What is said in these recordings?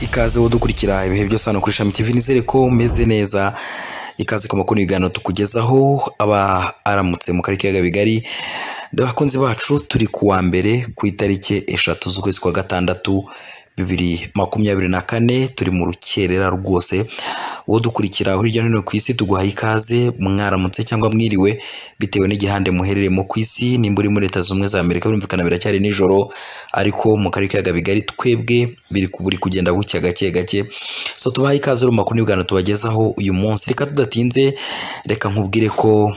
ikaze dukurikira ibihe byose hano kuri Shami TV nizere ko umeze neza ikaze ku makuru ibiganiro tukugezaho aba aramutse mu karere k'ibiyaga bigari abakunzi bacu turi ku wa mbere ku itariki eshatu z'ukwezi kwa gatandatu bibiri makumyabiri na kane turi mu rukerera rwose uwo dukurikira hirya no hino ku isi tuguhaye ikaze mwaramutse cyangwa mwiriwe bitewe n'igihande muherereyemo ku isi nimba uri muri leta zunze ubumwe za amerika birumvikana biracyari nijoro ariko mu karere k'ibiyaga bigari twebwe biri ku- buri kugenda bucya gake gake so tubahaye ikaze rero mu makuru n'ibiganiro tubagezaho uyu munsi reka tudatinze reka nkubwire ko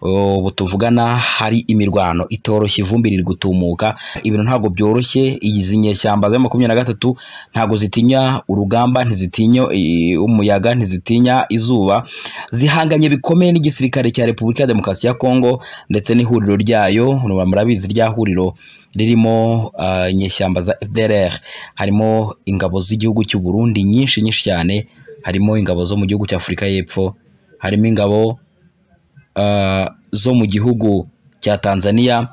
uh, ubu tuvugana hari imirwano itoroshye ivumbi riri gutumuka ibintu ntabwo byoroshye izi nyeshyamba za makumyabiri na gatatu ntabwo zitinya urugamba ntizitinya eh, umuyaga ntizitinya izuba zihanganye bikomeye n'igisirikare cya repubulika ya demokarasi ya kongo ndetse n'ihuriro ryayo muba murabizi rya huriro ririmo ah, inyeshyamba za fdrr harimo ingabo z'igihugu cy'u burundi nyinshi nyinshi cyane harimo ingabo zo mu gihugu cya afurika y'epfo harimo ingabo ah, zo mu gihugu cya tanzania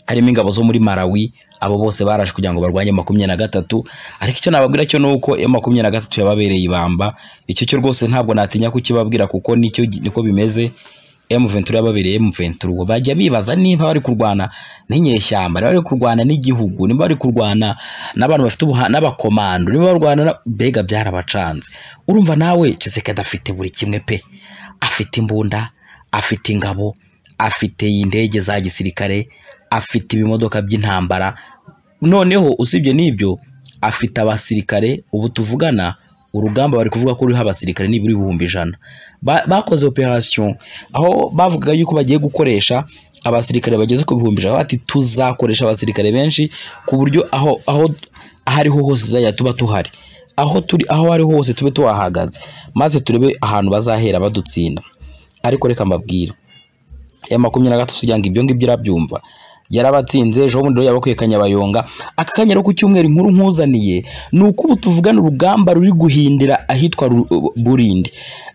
harimo ingabo zo muri Malawi abo bose baraje kugira ngo barwanye makumyabiri na gatatu ariko icyo nababwira cyo ni uko iyo makumyabiri na gatatu yababereye ibamba icyo cyo rwose ntabwo natinya kukibabwira kuko nicyo gi- niko bimeze M23 yababereye M23 bajya bibaza niba bari kurwana n'inyeshyamba niba bari kurwana n'igihugu niba bari kurwana n'abantu bafite ubuha n'abakomando niba barwana na... mbega byarabacanze urumva nawe Tshisekedi afite buri kimwe pe afite imbunda afite ingabo afite indege za gisirikare afite ibimodoka by'intambara noneho usibye n'ibyo afite abasirikare ubu tuvugana urugamba bari kuvuga ko ruriho abasirikare nibura ibihumbi ijana Ba- bakoze operasiyo aho bavugaga yuko bagiye gukoresha abasirikare bageze ku bihumbi ijana bati tuzakoresha abasirikare benshi ku buryo aho aho aho ariho hose tuzajya tuba tuhari aho turi aho ariho hose tube tuhahagaze maze turebe ahantu bazahera badutsinda ariko reka mbabwire ya makumyabiri na gatatu kugira ngo ibyo ngibyo urabyumva yarabatsinze ejo bundi rero yabakwiye kanyabayonga aka kanya rero ku cyumweru inkuru nkuzaniye ni uko ubu tuvugana urugamba ruri guhindira ahitwa Ru- burindi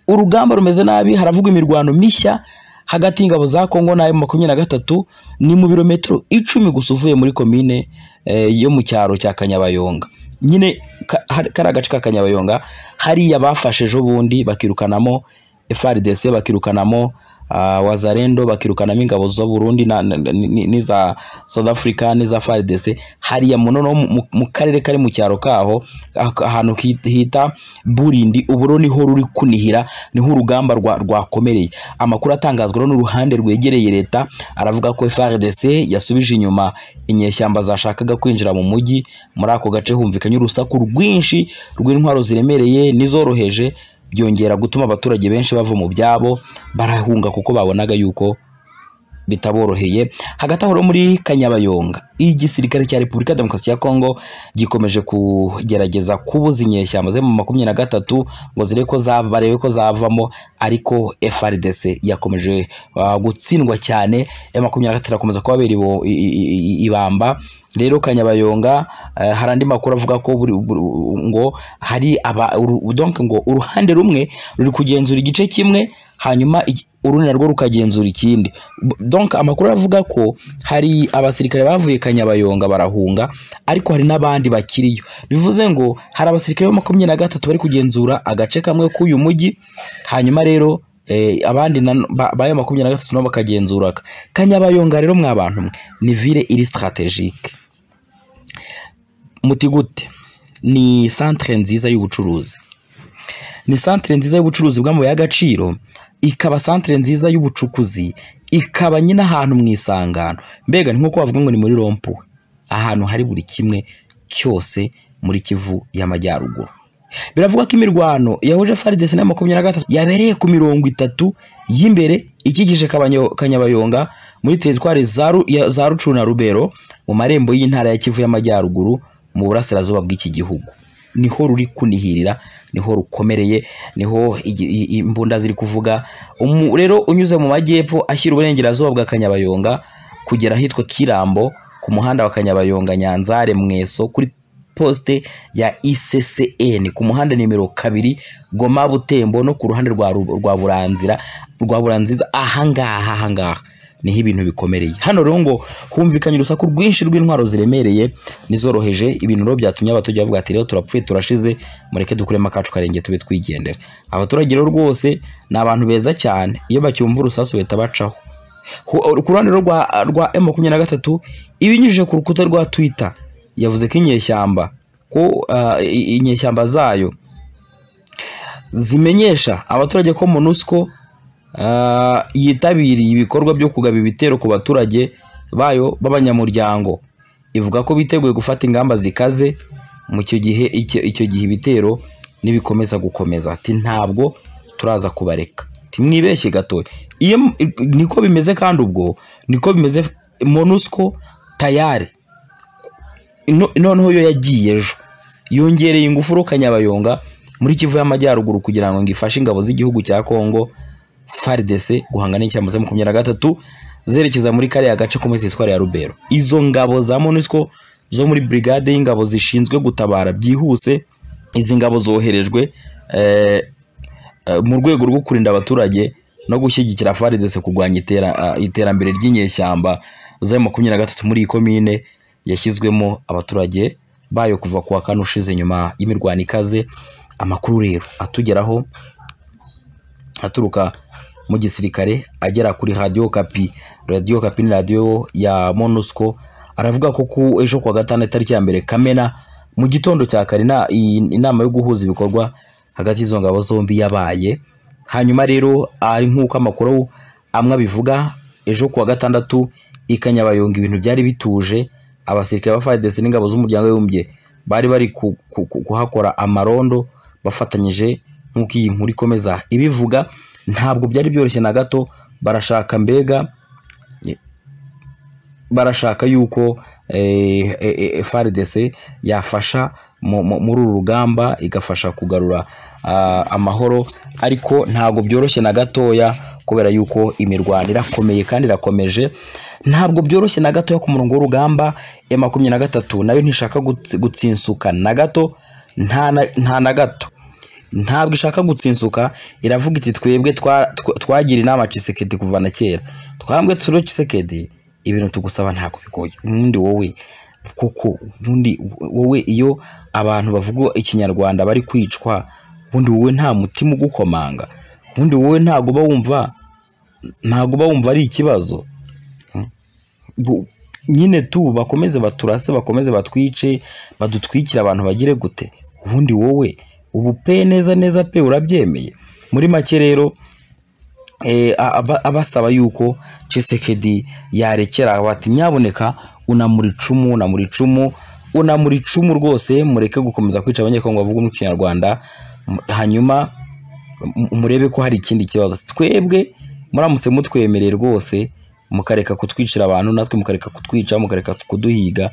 urugamba rumeze nabi haravugwa imirwano mishya hagati y'ingabo za kongo na makumyabiri na gatatu ni mu birometero icumi gusa uvuye muri komine eh, yo mu cyaro cya kanyabayonga nyine ka- hari- kariya gace ka kanyabayonga hariya bafashe ejo bundi bakirukanamo FRDC bakirukanamo ah, wazarendo bakirukanamo ingabo zo Burundi na- na- na- ni- n'iza South Africa n'iza FARDC hariya mu noneho mu- mu- mu karere kari mu cyaro kaho ak- ahantu ki- hita Burindi uburo niho ruri kunihira niho urugamba rwa- rwakomereye amakuru atangazwa rero n'uruhande rwegereye leta aravuga ko FARDC yasubije inyuma inyeshyamba zashakaga kwinjira mu mujyi muri ako gace humvikanye urusaku rwinshi rw'intwaro ziremereye n'izoroheje byongera gutuma abaturage benshi bava mu byabo barahunga kuko babonaga yuko bitaboroheye hagati aho rero muri kanyabayonga igisirikare cya repubulika ya demokarasi ya kongo gikomeje kugerageza kubuza inyeshyamba ziri mu makumyabiri na gatatu ngo zirebe ko za- barebe ko zavamo ariko frdc yakomeje ah, gutsindwa cyane ya makumyabiri na gatatu irakomeza kubabera ibo- i- i- i- ibamba rero kanyabayonga eh, hari andi makuru avuga ko buri- buri- ngo hari aba uru- donc ngo uruhande rumwe ruri kugenzura igice kimwe hanyuma igi- urundi narwo rukagenzura ikindi B- donc amakuru avuga ko hari abasirikare bavuye kanyabayonga barahunga ariko hari n'abandi bakiriyo bivuze ngo hari abasirikare ba makumyabiri na gatatu bari kugenzura agace kamwe k'uyu mujyi hanyuma rero eh, abandi na- ba- bayo makumyabiri na gatatu nabo bakagenzura aka. kanyabayonga rero mwa bantu mwe ni ville iri strategique muti gute ni santere nziza y'ubucuruzi ni santere nziza y'ubucuruzi bw'amabuye y'agaciro ikaba santere nziza y'ubucukuzi ikaba nyine ahantu mu isangano mbega ni nk'uko bavuga ngo ni muri rompuwe ahantu hari buri kimwe cyose muri kivu y'amajyaruguru biravugwa ko imirwano yahuje faridesi na makumyabiri na gatatu yabereye ku mirongo itatu y'imbere ikikije Kabanyo- kanyabayonga muri teritwari za Ru- ya- za rucuru na rubero mu marembo y'intara ya kivu y'amajyaruguru mu burasirazuba bw'iki gihugu niho ruri kunihirira niho rukomereye niho igi- i- i- imbunda ziri kuvuga Umu- rero unyuze mu majyepfo ashyira uburengerazuba bwa kanyabayonga kugera ahitwa kirambo ku muhanda wa kanyabayonga nyanzare mweso kuri posite ya ICCN ku muhanda nimero kabiri Goma Butembo no ku ruhande rwa Ru- rwa Buranzira rwa Buranziza ahangaha ahangaha niho ibintu bikomereye hano rero ngo humvikanye urusaku rwinshi rw'intwaro ziremereye n'izoroheje ibintu rero byatumye abaturage bavuga ati rero turapfuye turashize mureke dukuremo akacu karenge tube twigendera abaturage rero rwose ni abantu beza cyane iyo bacyumva urusasu bahita bacaho Hu- ku ruhande rero rwa rwa M makumyabiri na gatatu ibinyujije ku rukuta rwa Twitter yavuze ko inyeshyamba ko ah, i- inyeshyamba zayo zimenyesha abaturage ko MONUSCO ah, yitabiriye ibikorwa byo kugaba ibitero ku baturage bayo b'abanyamuryango ivuga ko biteguye gufata ingamba zikaze mu icyo gihe icyo icyo gihe ibitero nibikomeza gukomeza ati ntabwo turaza kubareka timwibeshye gato iyo niko bimeze kandi ubwo niko bimeze MONUSCO tayari no- noneho yo yagiye ejo yongereye ingufuro kanyabayonga muri kivu y'amajyaruguru kugira ngo ngo ifashe ingabo z'igihugu cya kongo faridese guhangana n'icyambo za makumyabiri na gatatu zerekeza muri kariya gace ko muri teritwari ya rubero izo ngabo za monusco zo muri brigade y'ingabo zishinzwe gutabara byihuse izi ngabo zoherejwe eh, eh, mu rwego rwo kurinda abaturage no gushyigikira faridese kurwanya itera- ah, iterambere ry'inyeshyamba za makumyabiri na gatatu muri iyi komine yashyizwemo abaturage bayo kuva ku wa kane ushize nyuma y'imirwano ikaze amakuru rero atugeraho aturuka mu gisirikare agera kuri radiyo kapi radiyo kapi ni radiyo ya monusco aravuga ko ku ejo kuwa gatandatu tariki ya mbere kamena mu gitondo cya kare ina- iyi- inama yo guhuza ibikorwa hagati y'izo ngabo zombi yabaye hanyuma rero ari nk'uko amakuru amwe abivuga ejo kuwa gatandatu i kanyabayonga ibintu byari bituje abasirikare ba FARDC n'ingabo z'umuryango w'abibumbye bari bari ku- ku- ku- kuhakora amarondo bafatanyije nk'uko iyi nkuru ikomeza ibivuga ntabwo byari byoroshye na gato barashaka mbega barashaka yuko eh, eh, eh, FARDC yafasha mu- mu- muri uru rugamba igafasha kugarura ah, amahoro ariko ntabwo byoroshye na gatoya kubera yuko imirwano irakomeye kandi irakomeje ntabwo byoroshye na gatoya ku murongo w'urugamba ya makumyabiri na gatatu nayo ntishaka gutsi- gutsinsuka na gato nta na- nta na gato ntabwo ishaka gutsinsuka iravuga iti twebwe twa- twa- twagira inama Tshisekedi kuva na kera twambwe turiho Tshisekedi ibintu tugusaba ntabwo bigoye ubundi wowe koko ubundi wowe iyo abantu bavuga ikinyarwanda bari kwicwa ubundi wowe nta mutima ugukomanga ubundi wowe ntabwo uba wumva ntabwo uba wumva ari ikibazo Bu- nyine tu bakomeze baturase bakomeze batwice badutwikire abantu bagire gute ubundi wowe ubu pe neza neza pe urabyemeye muri make rero eh, aba- abasaba yuko Tshisekedi yarekera bati nyaboneka unamura icumu unamura icumu unamura icumu rwose mureke gukomeza kwica abanyekongo bavuga mu kinyarwanda mu- hanyuma mu- murebe ko hari ikindi kibazo twebwe muramutse mutwemereye rwose mukareka kutwicira abantu natwe mukareka kutwica mukareka kuduhiga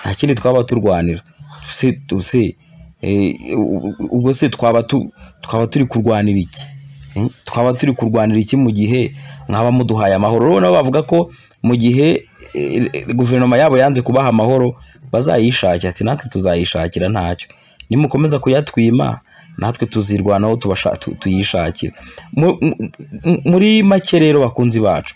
nta kindi twaba turwanira se se eh, u- u- ubwo se twaba tu- twaba turi kurwanira iki Eh, twaba turi kurwanira iki mu gihe mwaba muduhaye amahoro rero nabo bavuga ko mu gihe eh, eh, guverinoma yabo yanze kubaha amahoro bazayishakira ati natwe tuzayishakira ntacyo nimukomeza kuyatwima natwe tuzirwanaho tubasha- tu- tuyishakira Mu- mu- mu- muri make rero bakunzi bacu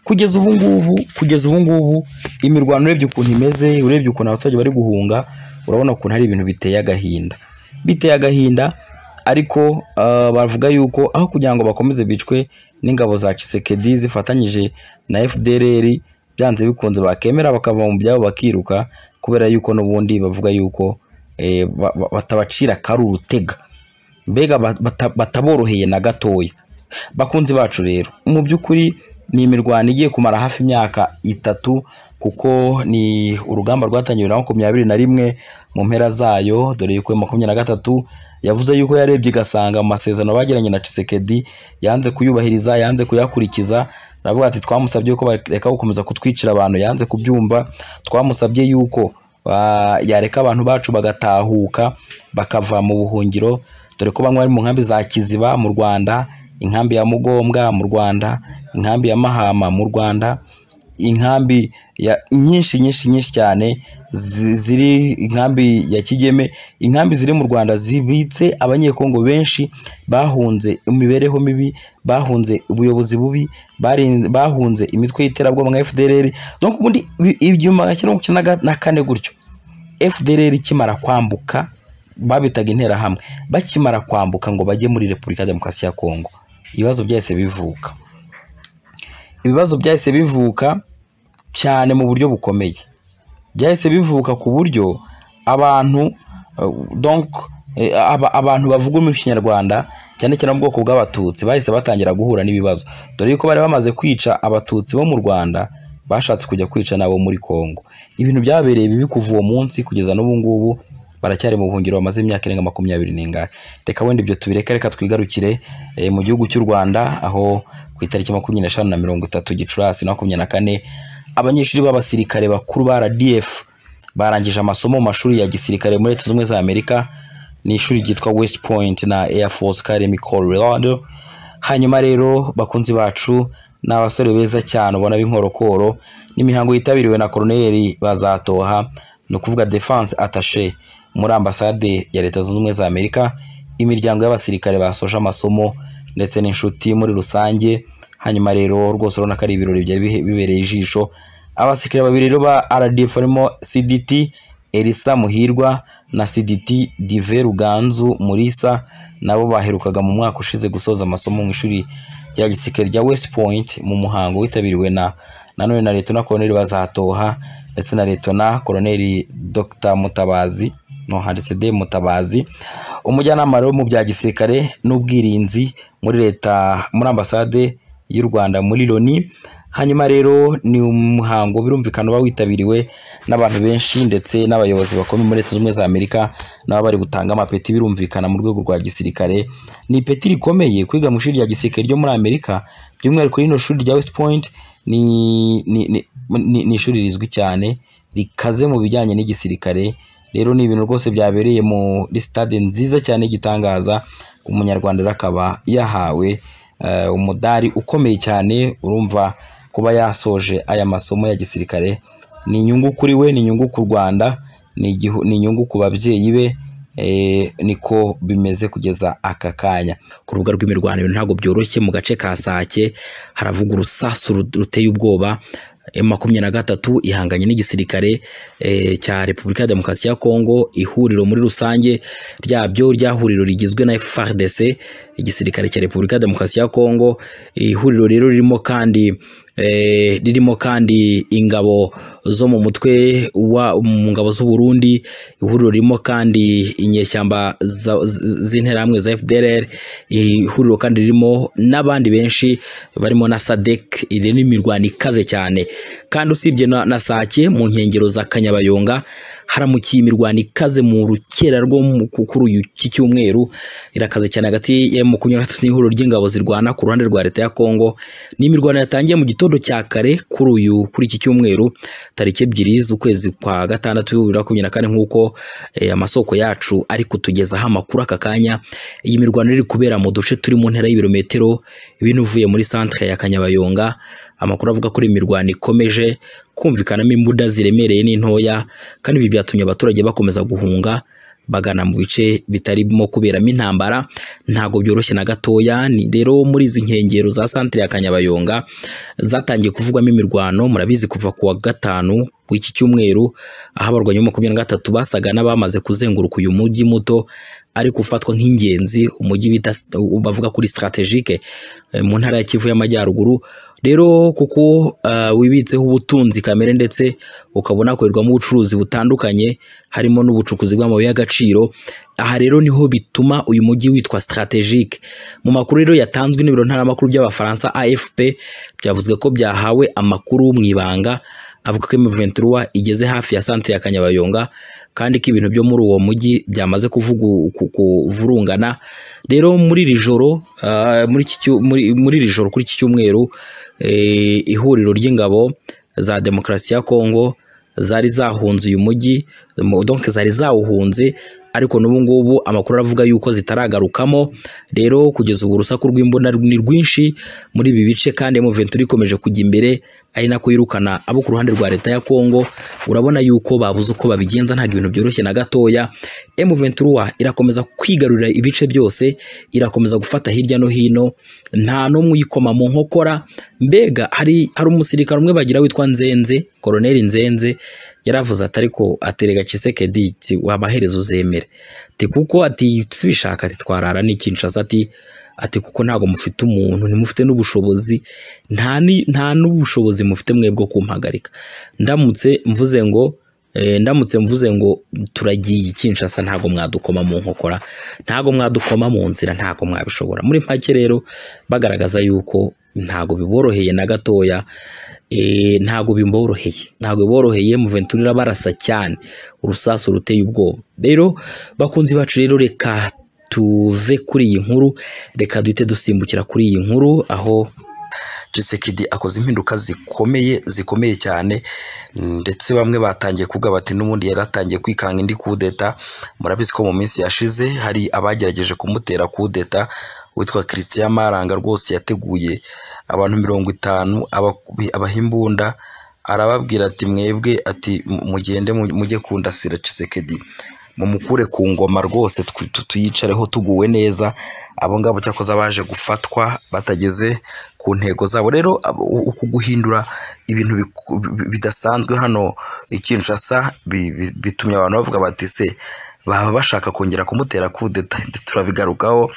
kugeza ubu ngubu kugeza ubu ngubu imirwano urebye ukuntu imeze urebye ukuntu abaturage bari guhunga urabona ukuntu hari ibintu biteye agahinda biteye agahinda ariko ah, bavuga yuko aho kugira ngo bakomeze bicwe n'ingabo za Tshisekedi zifatanyije na FDLR byanze bikunze bakemera bakava mu byabo bakiruka kubera yuko n'ubundi bavuga yuko eh, ba- ba- batabacira kari urutega mbega ba- bata- bataboroheye na gatoya bakunzi bacu rero mu by'ukuri ni imirwano igiye kumara hafi imyaka itatu kuko ni urugamba rwatangiwe na makumyabiri na rimwe mu mpera zayo dore yuko ya makumyabiri na gatatu yavuze yuko yarebye igasanga mu masezerano bagiranye na Tshisekedi yanze kuyubahiriza yanze kuyakurikiza aravuga ati twamusabye ko bareka gukomeza kutwicira abantu yanze kubyumva twamusabye yuko ah, yareka abantu bacu bagatahuka bakava mu buhungiro dore ko bamwe bari mu nkambi za kiziba mu rwanda inkambi ya mugombwa mu rwanda inkambi ya mahama mu rwanda inkambi ya- nyinshi nyinshi nyinshi cyane zi- ziri inkambi ya kigeme inkambi ziri mu rwanda zibitse abanyekongo benshi bahunze imibereho mibi bahunze ubuyobozi bubi barin- bahunze imitwe y'iterabwoba nka fdrr donc ubundi ibi- igihumbi magana cyenda mirongo icyenda na ga- na kane gutyo fdrr ikimara kwambuka babitaga interahamwe bakimara kwambuka ngo bajye muri repubulika ya demokarasi ya kongo ibibazo byahise bivuka ibibazo byahise bivuka cyane mu buryo bukomeye byahise bivuka ku buryo abantu eh, donc eh, aba- abantu bavuga mu kinyarwanda cyane cyane mu bwoko bw'abatutsi bahise batangira guhura n'ibibazo dore yuko bari bamaze kwica abatutsi bo mu rwanda bashatse kujya kwica n'abo muri kongo ibintu byabereye bibi kuva uwo munsi kugeza n'ubu ngubu baracyari mu buhungiro bamaze imyaka irenga makumyabiri n'ingahe reka wenda ibyo tubireke reka twigarukire eh, mu gihugu cy'u rwanda aho ku itariki makumyabiri n'eshanu na mirongo itatu gicurasi na makumyabiri na kane abanyeshuri b'abasirikare bakuru ba rdf barangije amasomo mu mashuri ya gisirikare muri leta zunze ubumwe za amerika ni ishuri ryitwa west point na air force academy colorado hanyuma rero bakunzi bacu ni abasore beza cyane ubona b'inkorokoro n'imihango yitabiriwe na koroneri bazatoha ni ukuvuga defense attaché muri ambasade ya leta zunze ubumwe za amerika imiryango y'abasirikare basoje amasomo ndetse n'inshuti muri rusange hanyuma rero rwose urabona ko ari ibirori byari bihe- bibereye ijisho abasirikare babiri rero ba rdf barimo cdt elisa muhirwa na cdt dive ruganzu murisa nabo baherukaga mu mwaka ushize gusoza amasomo mu ishuri rya gisirikare rya west point mu muhango witabiriwe na nanone na leta na koroneli bazatoha ndetse na leta na koroneli dr mutabazi no handitse de mutabazi umujyanama rero mu bya gisirikare n'ubwirinzi muri leta muri ambasade y'u Rwanda muri Loni hanyuma rero ni umuhango birumvikana uba witabiriwe n'abantu benshi ndetse n'abayobozi bakomeye muri leta zunze ubumwe za Amerika nabo bari gutanga amapeti birumvikana mu rwego rwa gisirikare ni ipeti rikomeye kwiga mu ishuri rya gisirikare ryo muri Amerika by'umwihariko rino shuri rya West Point ni ni, ni, ni, ni ishuri rizwi cyane rikaze mu bijyanye n'igisirikare rero ni ibintu rwose byabereye muri stade nziza cyane y'igitangaza umunyarwanda rero akaba yahawe eh, umudari ukomeye cyane urumva kuba yasoje aya masomo ya gisirikare ni inyungu kuri we ni inyungu ku rwanda ni igihu- ni inyungu ku babyeyi be eh, niko bimeze kugeza aka kanya ku rubuga rw'imirwano ibintu ntabwo byoroshye mu gace ka sake haravuga urusasu ru- ruteye ubwoba M makumyabiri na gatatu ihanganye n'igisirikare eh, cya repubulika ya demokarasi ya kongo ihuriro muri rusange ryabyo rya huriro rigizwe na FARDC igisirikare cya repubulika ya demokarasi ya kongo ihuriro rero ririmo kandi eh, ririmo kandi ingabo zo mu mutwe wa mu ngabo z'u Burundi ihuriro ririmo kandi inyeshyamba za- z- z'interahamwe za FDLR ihuriro kandi ririmo n'abandi benshi barimo na SADC iri ni imirwano ikaze cyane kandi usibye na, na Sake mu nkengero za Kanyabayonga haramukiye imirwano ikaze mu rukera rwo mu- ku- kuri uyu iki cyumweru irakaze cyane hagati ya makumyabiri na gatatu n'ihuriro ry'ingabo zirwana ku ruhande rwa leta ya Kongo ni imirwano yatangiye mu gitondo cya kare kuri uyu kuri iki cyumweru tariki ebyiri z'ukwezi kwa gatandatu bibiri na makumyabiri na kane nk'uko eh, amasoko yacu ari kutugezaho amakuru aka kanya iyi mirwano iri kubera mu duce turi mu ntera y'ibirometero binuvuye muri centre ya Kanyabayonga amakuru avuga ko imirwano ikomeje kumvikanamo imbuda ziremereye n'intoya kandi ibi byatumye abaturage bakomeza guhunga bagana mu bice bitarimo kuberamo intambara ntabwo byoroshye na gatoya ni rero muri izi nkengero za centre ya Kanyabayonga zatangiye kuvugwamo imirwano murabizi kuva kuwa gatanu w'iki cyumweru aho abarwanyi bo makumyabiri na gatatu basaga n'abamaze kuzenguruka uyu mujyi muto ariko ufatwa nk'ingenzi umujyi bita bavuga kuri strategique eh, mu ntara ya Kivu y'amajyaruguru rero kuko ah, wibitseho ubutunzi kamere ndetse ukabona hakorerwamo ubucuruzi butandukanye harimo n'ubucukuzi bw'amabuye y'agaciro aha rero niho bituma uyu mujyi witwa strategique mu makuru rero yatanzwe n'ibiro ntaramakuru by'abafaransa AFP byavuzwe ko byahawe amakuru mu ibanga avuga ko M23 igeze hafi ya centre ya Kanyabayonga kandi ko ibintu byo muri uwo mujyi byamaze kuvugu- ku- kuvurungana rero muri iri joro ah, muri iki cyu- muri- muri iri joro kuri iki cyumweru eh, ihuriro ry'ingabo za demokarasi ya Kongo zari zahunze uyu mujyi Mo- donc zari zawuhunze ariko n'ubu ngubu amakuru aravuga yuko zitaragarukamo rero kugeza ubu urusaku rw'imbona ni rwinshi muri ibi bice kandi M23 ikomeje kujya imbere ari nako yirukana abo ku ruhande rwa leta ya Kongo urabona yuko babuze uko babigenza ntabwo ibintu byoroshye na gatoya M23 irakomeza kwigarurira ibice byose irakomeza gufata hirya no hino nta n'umwe uyikoma mu nkokora mbega hari hari umusirikare umwe bagira witwa Nzenze Colonel Nzenze yaravuze ati ariko aterega Kisekedi wabahereza uzemere ati kuko ati tubishaka ati twarara ni Kinshasa ati ati kuko ntabwo mufite umuntu ntimufite n'ubushobozi nta ni- nta n'ubushobozi mufite mwe bwo kumpagarika ndamutse mvuze ngo eh, ndamutse mvuze ngo turagiye Kinshasa ntabwo mwadukoma mu nkokora ntabwo mwadukoma mu nzira ntabwo mwabishobora muri make rero bagaragaza yuko ntabwo biboroheye na gatoya eh, ntabwo biboroheye ntabwo biboroheye Muventuri irabarasa cyane urusasu ruteye ubwoba rero bakunzi bacu rero reka tuve kuri iyi nkuru reka duhite dusimbukira kuri iyi nkuru aho Tshisekedi akoze impinduka zikomeye zikomeye cyane ndetse bamwe batangiye kuvuga bati n'ubundi yari atangiye kwikanga indi kudeta murabizi ko mu minsi yashize hari abagerageje kumutera kudeta witwa Christian Maranga rwose yateguye abantu mirongo itanu aba- abahimbunda arababwira ati mwebwe ati "Mu- mugende mu- mujye kundasira Tshisekedi mumukure ku ngoma rwose twi- tu- tuyicareho tuguwe neza abo ngabo cyakoze abaje gufatwa batageze ku ntego zabo rero abo- u- uku guhindura ibintu biku- bi- bidasanzwe hano i Kinshasa bi- bi- bitumye abantu bavuga bati se baba bashaka kongera kumutera kudeta ibyo turabigarukaho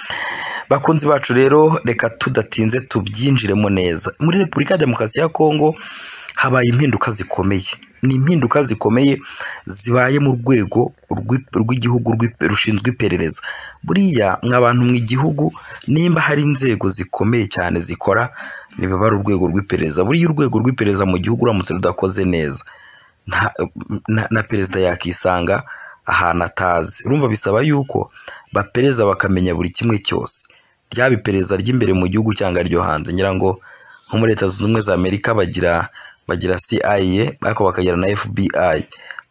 bakunzi bacu rero reka tudatinze tubyinjiremo neza muri repubulika ya demokarasi ya kongo habaye impinduka zikomeye ni impinduka zikomeye zibaye mu rwego rw'i- rw'igihugu rw'i- rushinzwe iperereza buriya mw'abantu mu igihugu nimba hari inzego zikomeye cyane zikora ntibiba ari urwego rw'iperereza buriya urwego rw'iperereza mu gihugu uramutse rudakoze neza nta- na, na perezida yakisanga ahantu atazi urumva bisaba yuko bapereza bakamenya buri kimwe cyose ryaba iperereza ry'imbere mu gihugu cyangwa ryo hanze ngira ngo nko muri leta zunze ubumwe za amerika bagira bagira CIA ariko bakagira na FBI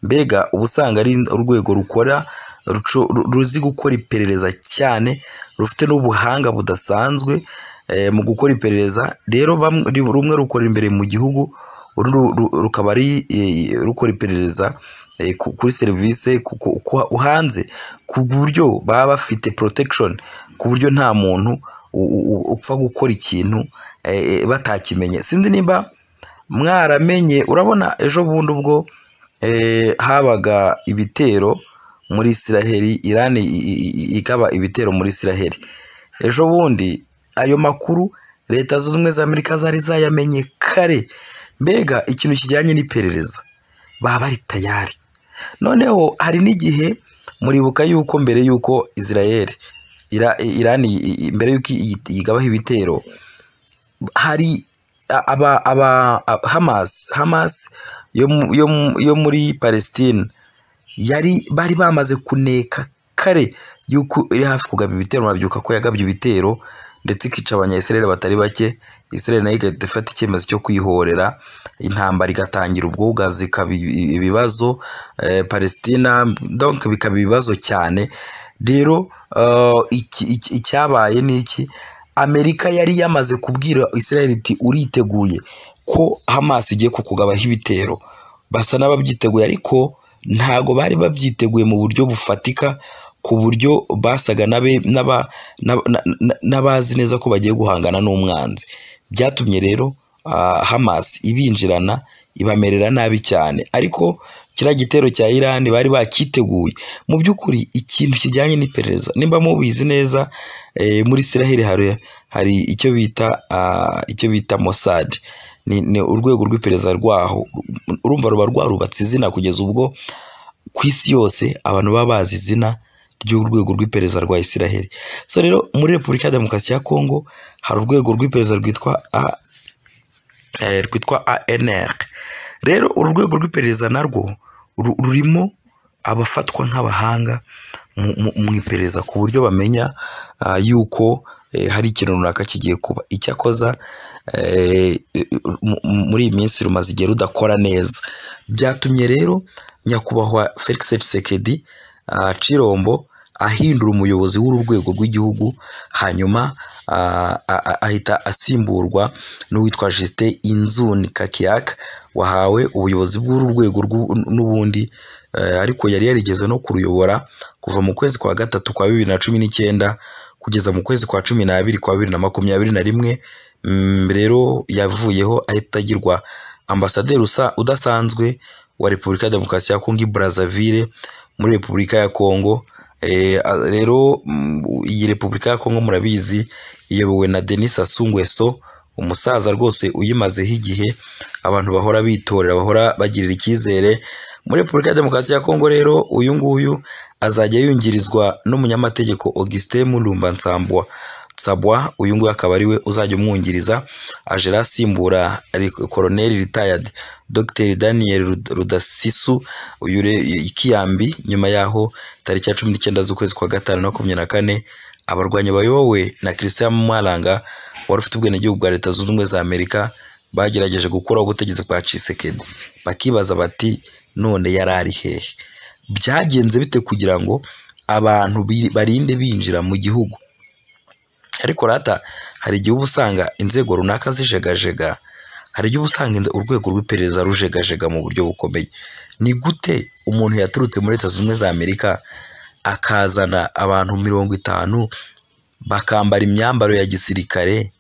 mbega uba usanga ari urwego rukora ruco- ru- ruzi gukora iperereza cyane rufite n'ubuhanga budasanzwe eh, mu gukora iperereza rero bamwe- rumwe rukora imbere mu gihugu urundi ru- ru- rukaba ari eh, rukora iperereza eh, ku- kuri serivisi ku- ku- ku- hanze ku buryo baba bafite protection ku buryo nta muntu u- u- u- upfa gukora ikintu eh, eh, batakimenye sinzi nimba mwaramenye urabona ejo bundi ubwo eh, habaga ibitero muri Isiraheli Irani i- i- i- ikaba ibitero muri Isiraheli ejo bundi ayo makuru leta zunze ubumwe za Amerika zari zayamenye kare mbega ikintu kijyanye n'iperereza baba bari tayari noneho hari n'igihe muribuka yuko mbere yuko Isiraheli Ira- Irani i- i- mbere yuko iyi- yigabaho ibitero hari a- aba aba a- Hamas Hamas yo mu- yo mu- yo muri Palestine yari bari bamaze kuneka kare yuko iri hafi kugaba ibitero murabyuka ko yagabye ibitero ndetse ikica abanyayisraeli batari bake Israel nayo igahita ifata icyemezo cyo kwihorera intambara igatangira ubwo ugazi ikaba ibi- ibibazo eh, Palestina donc bikaba ibibazo cyane rero eh, iki- iki- icyabaye ni iki amerika yari yamaze kubwira israel iti uriteguye ko hamas igiye kukugabaho ibitero basa n'ababyiteguye ariko ntago bari babyiteguye mu buryo bufatika ku buryo basaga n'abe- n'aba- n'aba- na- na- n'abazi neza ko bagiye guhangana n'umwanzi byatumye rero ah, hamas ibinjirana ibamerera nabi cyane ariko kiriya gitero cya irani bari bakiteguye mu by'ukuri ikintu kijyanye n'iperereza nimba mubizi neza eh, muri Isiraheli hari hari icyo bita ah, icyo bita Mossad ni, ni urwego rw'iperereza rwaho urumva ruba rwarubatse izina kugeza ubwo ku isi yose abantu baba bazi izina ry'urwego rw'iperereza rwa Isiraheli so rero muri Repubulika ya Demokarasi ya Kongo hari urwego rw'iperereza rwitwa A, eh, rwitwa ANR rero uru rwego rw'iperereza narwo ru- rurimo abafatwa nk'abahanga mu iperereza ku buryo bamenya ah, yuko eh, hari ikintu runaka kigiye kuba icyakoza eh, mu- mu- muri iyi minsi rumaze igihe rudakora neza byatumye rero nyakubahwa felix tshisekedi ah, cirombo ahindura umuyobozi w'urwego rw'igihugu hanyuma ah, a- a- ahita asimburwa n'uwitwa justin inzuni kakiyaka wahawe ubuyobozi bw'uru rwego rw'u- n'ubundi eh, ariko yari yarigeze no kuruyobora kuva mu kwezi kwa gatatu kwa bibiri na cumi n'icyenda kugeza mu kwezi kwa cumi n'abiri kwa bibiri na makumyabiri na rimwe Mm, rero yavuyeho ahita agirwa ambasaderi usa udasanzwe wa repubulika ya demokarasi ya kongo i brazzaville muri repubulika ya kongo Eh, a- rero mm, iyi repubulika ya kongo murabizi iyobowe na denis asungweso umusaza rwose uyimazeho igihe abantu bahora bitorera bahora bagirira icyizere muri repubulika ya demokarasi ya kongo rero uyu nguyu azajya yungirizwa n'umunyamategeko augustin mulumba nsambwa nsabwa uyu nguyu akaba ariwe uzajya umwungiriza aje rero asimbura ari- koroneri retired dr daniel Rud- rudasisu uyu re- ikiyambi nyuma yaho tariki ya cumi n'icyenda z'ukwezi kwa gatanu na makumyabiri na kane abarwanyi bayobowe na christian mwaranga wari ufite ubwenegihugu bwa leta zunze ubumwe za amerika bagerageje gukuraho ubutegetsi bwa cisekedi bakibaza bati none yari ari hehe byagenze bite kugira ngo abantu bi- barinde binjira mu gihugu ariko rata hari igihe uba usanga inzego runaka zijegajega hari igihe uba usanga inze- urwego rw'iperereza rujegajega mu buryo bukomeye ni gute umuntu yaturutse muri leta zunze ubumwe za amerika akazana abantu mirongo itanu bakambara imyambaro ya gisirikare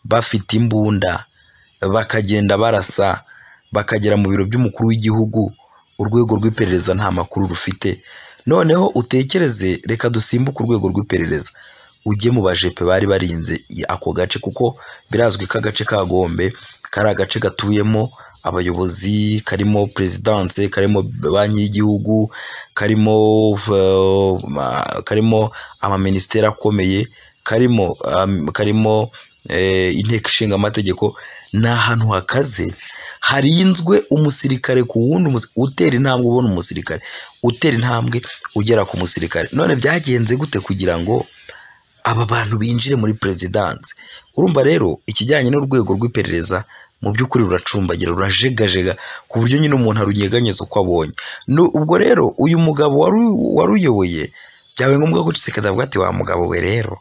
bafite imbunda bakagenda barasa bakagera mu biro by'umukuru w'igihugu urwego rw'iperereza nta makuru rufite noneho utekereze reka dusimbuke urwego rw'iperereza ujye mu bajepe bari barinze i- ako gace kuko birazwi ko agace ka gombe kari agace gatuyemo abayobozi karimo perezidanse karimo banki y'igihugu karimo eh, ma- karimo amaminisiteri akomeye karimo am- karimo eh, inteko ishinga amategeko ni ahantu hakaze harinzwe umusirikare ku wundi umusi- utera intambwe ubona umusirikare utera intambwe ugera ku musirikare none byagenze gute kugira ngo aba bantu binjire muri perezidanse urumva rero ikijyanye n'urwego rw'iperereza mu by'ukuri ruracumbagira rurajegajega ku buryo nyine umuntu arunyeganyeza uko abonye Nu- ubwo rero uyu mugabo waru- waruyoboye byabaye ngombwa ko uceceka ndavuga ati wa mugabo we rero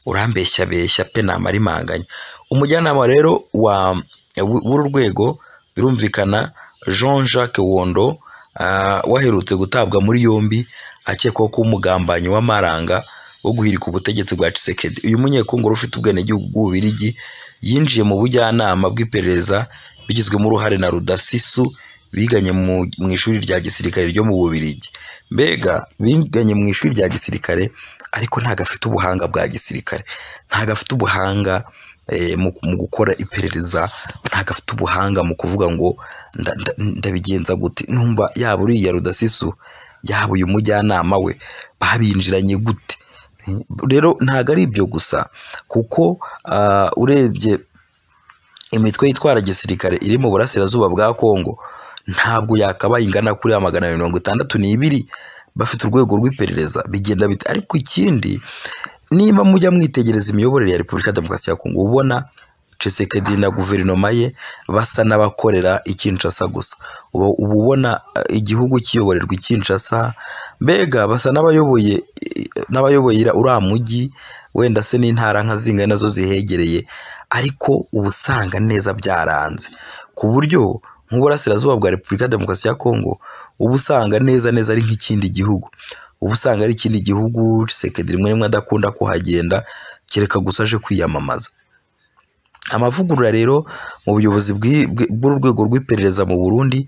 urambeshya beshya pe namarimanganya umujyanama rero wa w- w'uru rwego birumvikana jean jacques wondo ah, waherutse gutabwa muri yombi akekwaho kuba umugambanyi w'amaranga wo guhirika ubutegetsi bwa Tshisekedi uyu munyekongoro ufite ubwenegihugu bw'Ububirigi yinjiye mu bujyanama bw'iperereza bigizwemo uruhare na Rudasisu biganye mu, mu ishuri rya gisirikare ryo mu Bubirigi mbega biganye mu ishuri rya gisirikare ariko ntago afite ubuhanga bwa gisirikare ntago afite ubuhanga eh, mu, mu gukora iperereza ntago afite ubuhanga mu kuvuga ngo nda- nda- ndabigenza gute numva yaba uriya Rudasisu yaba uyu mujyanama we babinjiranye gute rero ntabwo ari ibyo gusa kuko ah, urebye imitwe yitwara gisirikare iri mu burasirazuba bwa kongo ntabwo yakabaye ingana kuri ya magana mirongo itandatu n'ibiri bafite urwego rw'iperereza bigenda bite ariko ikindi niba mujya mwitegereza imiyoborere ya repubulika ya demokarasi ya kongo ubona Tshisekedi na guverinoma ye basa n'abakorera i Kinshasa gusa uba uba ubona eh, igihugu kiyoborerwa i Kinshasa mbega basa n'abayoboye eh, n'abayoboye ira- uriya mujyi wenda se n'intara nka zingahe nazo zihegereye ariko uba usanga neza byaranze ku buryo nk'uburasirazuba bwa repubulika ya demokarasi ya kongo uba usanga neza neza ari nk'ikindi gihugu uba usanga ari ikindi gihugu Tshisekedi rimwe rimwe adakunda kuhagenda kereka gusa aje kwiyamamaza amavugurura rero mu buyobozi bw'i- bw- bw'urwego rw'iperereza mu Burundi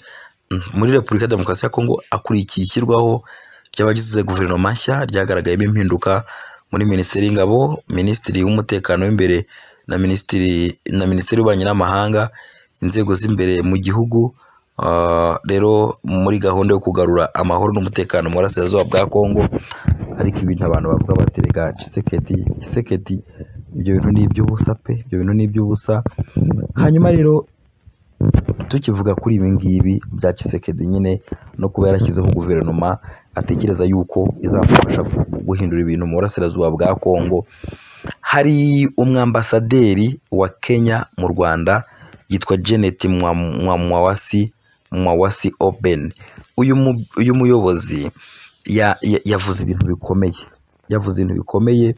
mm, muri Repubulika ya Demokarasi ya Kongo akurikiye ishyirwaho ry'abagize guverinoma nshya ryagaragayemo impinduka muri Minisiteri y'Ingabo, Minisitiri w'Umutekano w'imbere na Minisitiri na Minisiteri y'Ububanyi n'Amahanga, inzego z'imbere mu gihugu ah, rero muri gahunda yo kugarura amahoro n'umutekano mu burasirazuba bwa Kongo ariko ibintu abantu bavuga bati reka Tshisekedi Tshisekedi ibyo bintu ni iby'ubusa pe ibyo bintu ni iby'ubusa hanyuma rero tukivuga kuri ibi ngibi bya Tshisekedi nyine no kuba yarashyizeho guverinoma atekereza yuko izamufasha guhindura ibintu mu burasirazuba bwa Kongo hari umwambasaderi wa Kenya mu Rwanda yitwa Janet Mwa- Mwa- Mwawasi Mwawasi Oben uyu mu- uyu muyobozi ya- ya- yavuze ibintu bikomeye yavuze ibintu bikomeye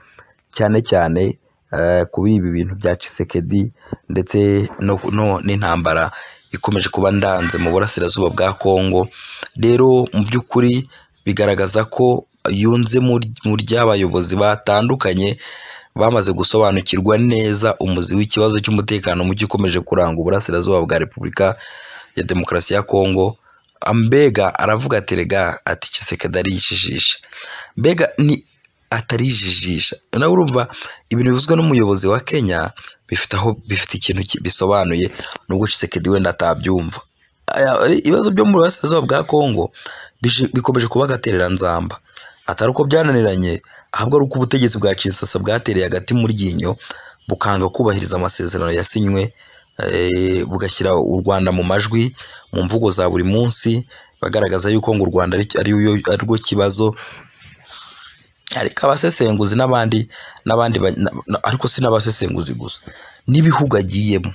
cyane cyane eh, kuri ibi bintu bya Tshisekedi ndetse no, no n'intambara ikomeje kuba ndanze mu burasirazuba bwa Kongo rero mu by'ukuri bigaragaza ko yunze mu- mu ry'abayobozi batandukanye bamaze gusobanukirwa neza umuzi w'ikibazo cy'umutekano muke ukomeje kuranga uburasirazuba bwa Repubulika ya Demokarasi ya Kongo ambega aravuga ati rega ati Tshisekedi arijijisha mbega ni atarijijisha nawe urumva ibintu bivuzwe n'umuyobozi wa Kenya bifite aho bifite ikintu ki- bisobanuye nubwo Tshisekedi wenda atabyumva Aya- ibibazo byo mu burasirazuba bwa Kongo bije- bikomeje kuba agaterera nzamba atari uko byananiranye ahubwo ari uko ubutegetsi bwa Kinshasa bwatereye agati mu ryinyo bukanga kubahiriza amasezerano yasinywe eh, bugashyira u Rwanda mu majwi mu mvugo za buri munsi bagaragaza yuko ngo u Rwanda ari- ari yo- ari rwo kibazo ariko abasesenguzi n'abandi n'abandi ba- na- na- ariko si n'abasesenguzi gusa n'ibihugu agiyemo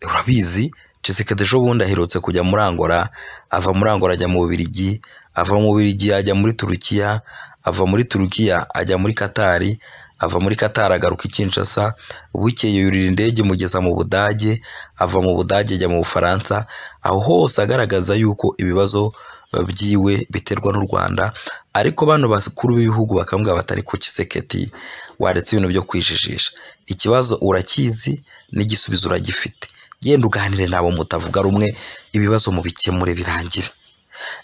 urabizi Tshisekedi ejo bundi aherutse kujya muri Angola ava muri Angola ajya mu Bubiligi ava mu Bubiligi ajya muri Turukiya ava muri Turukiya ajya muri Katari ava muri Katari agaruka i Kinshasa bukeye yurira indege imugeza mu Budage ava mu Budage ajya mu Bufaransa aho hose agaragaza yuko ibibazo eh, byiwe biterwa n'u Rwanda ariko bano bakuru b'ibihugu bakambwira batari ku Tshisekedi waretse ibintu byo kwijijisha ikibazo urakizi n'igisubizo uragifite genda uganire nabo mutavuga rumwe ibibazo mu bikemure birangire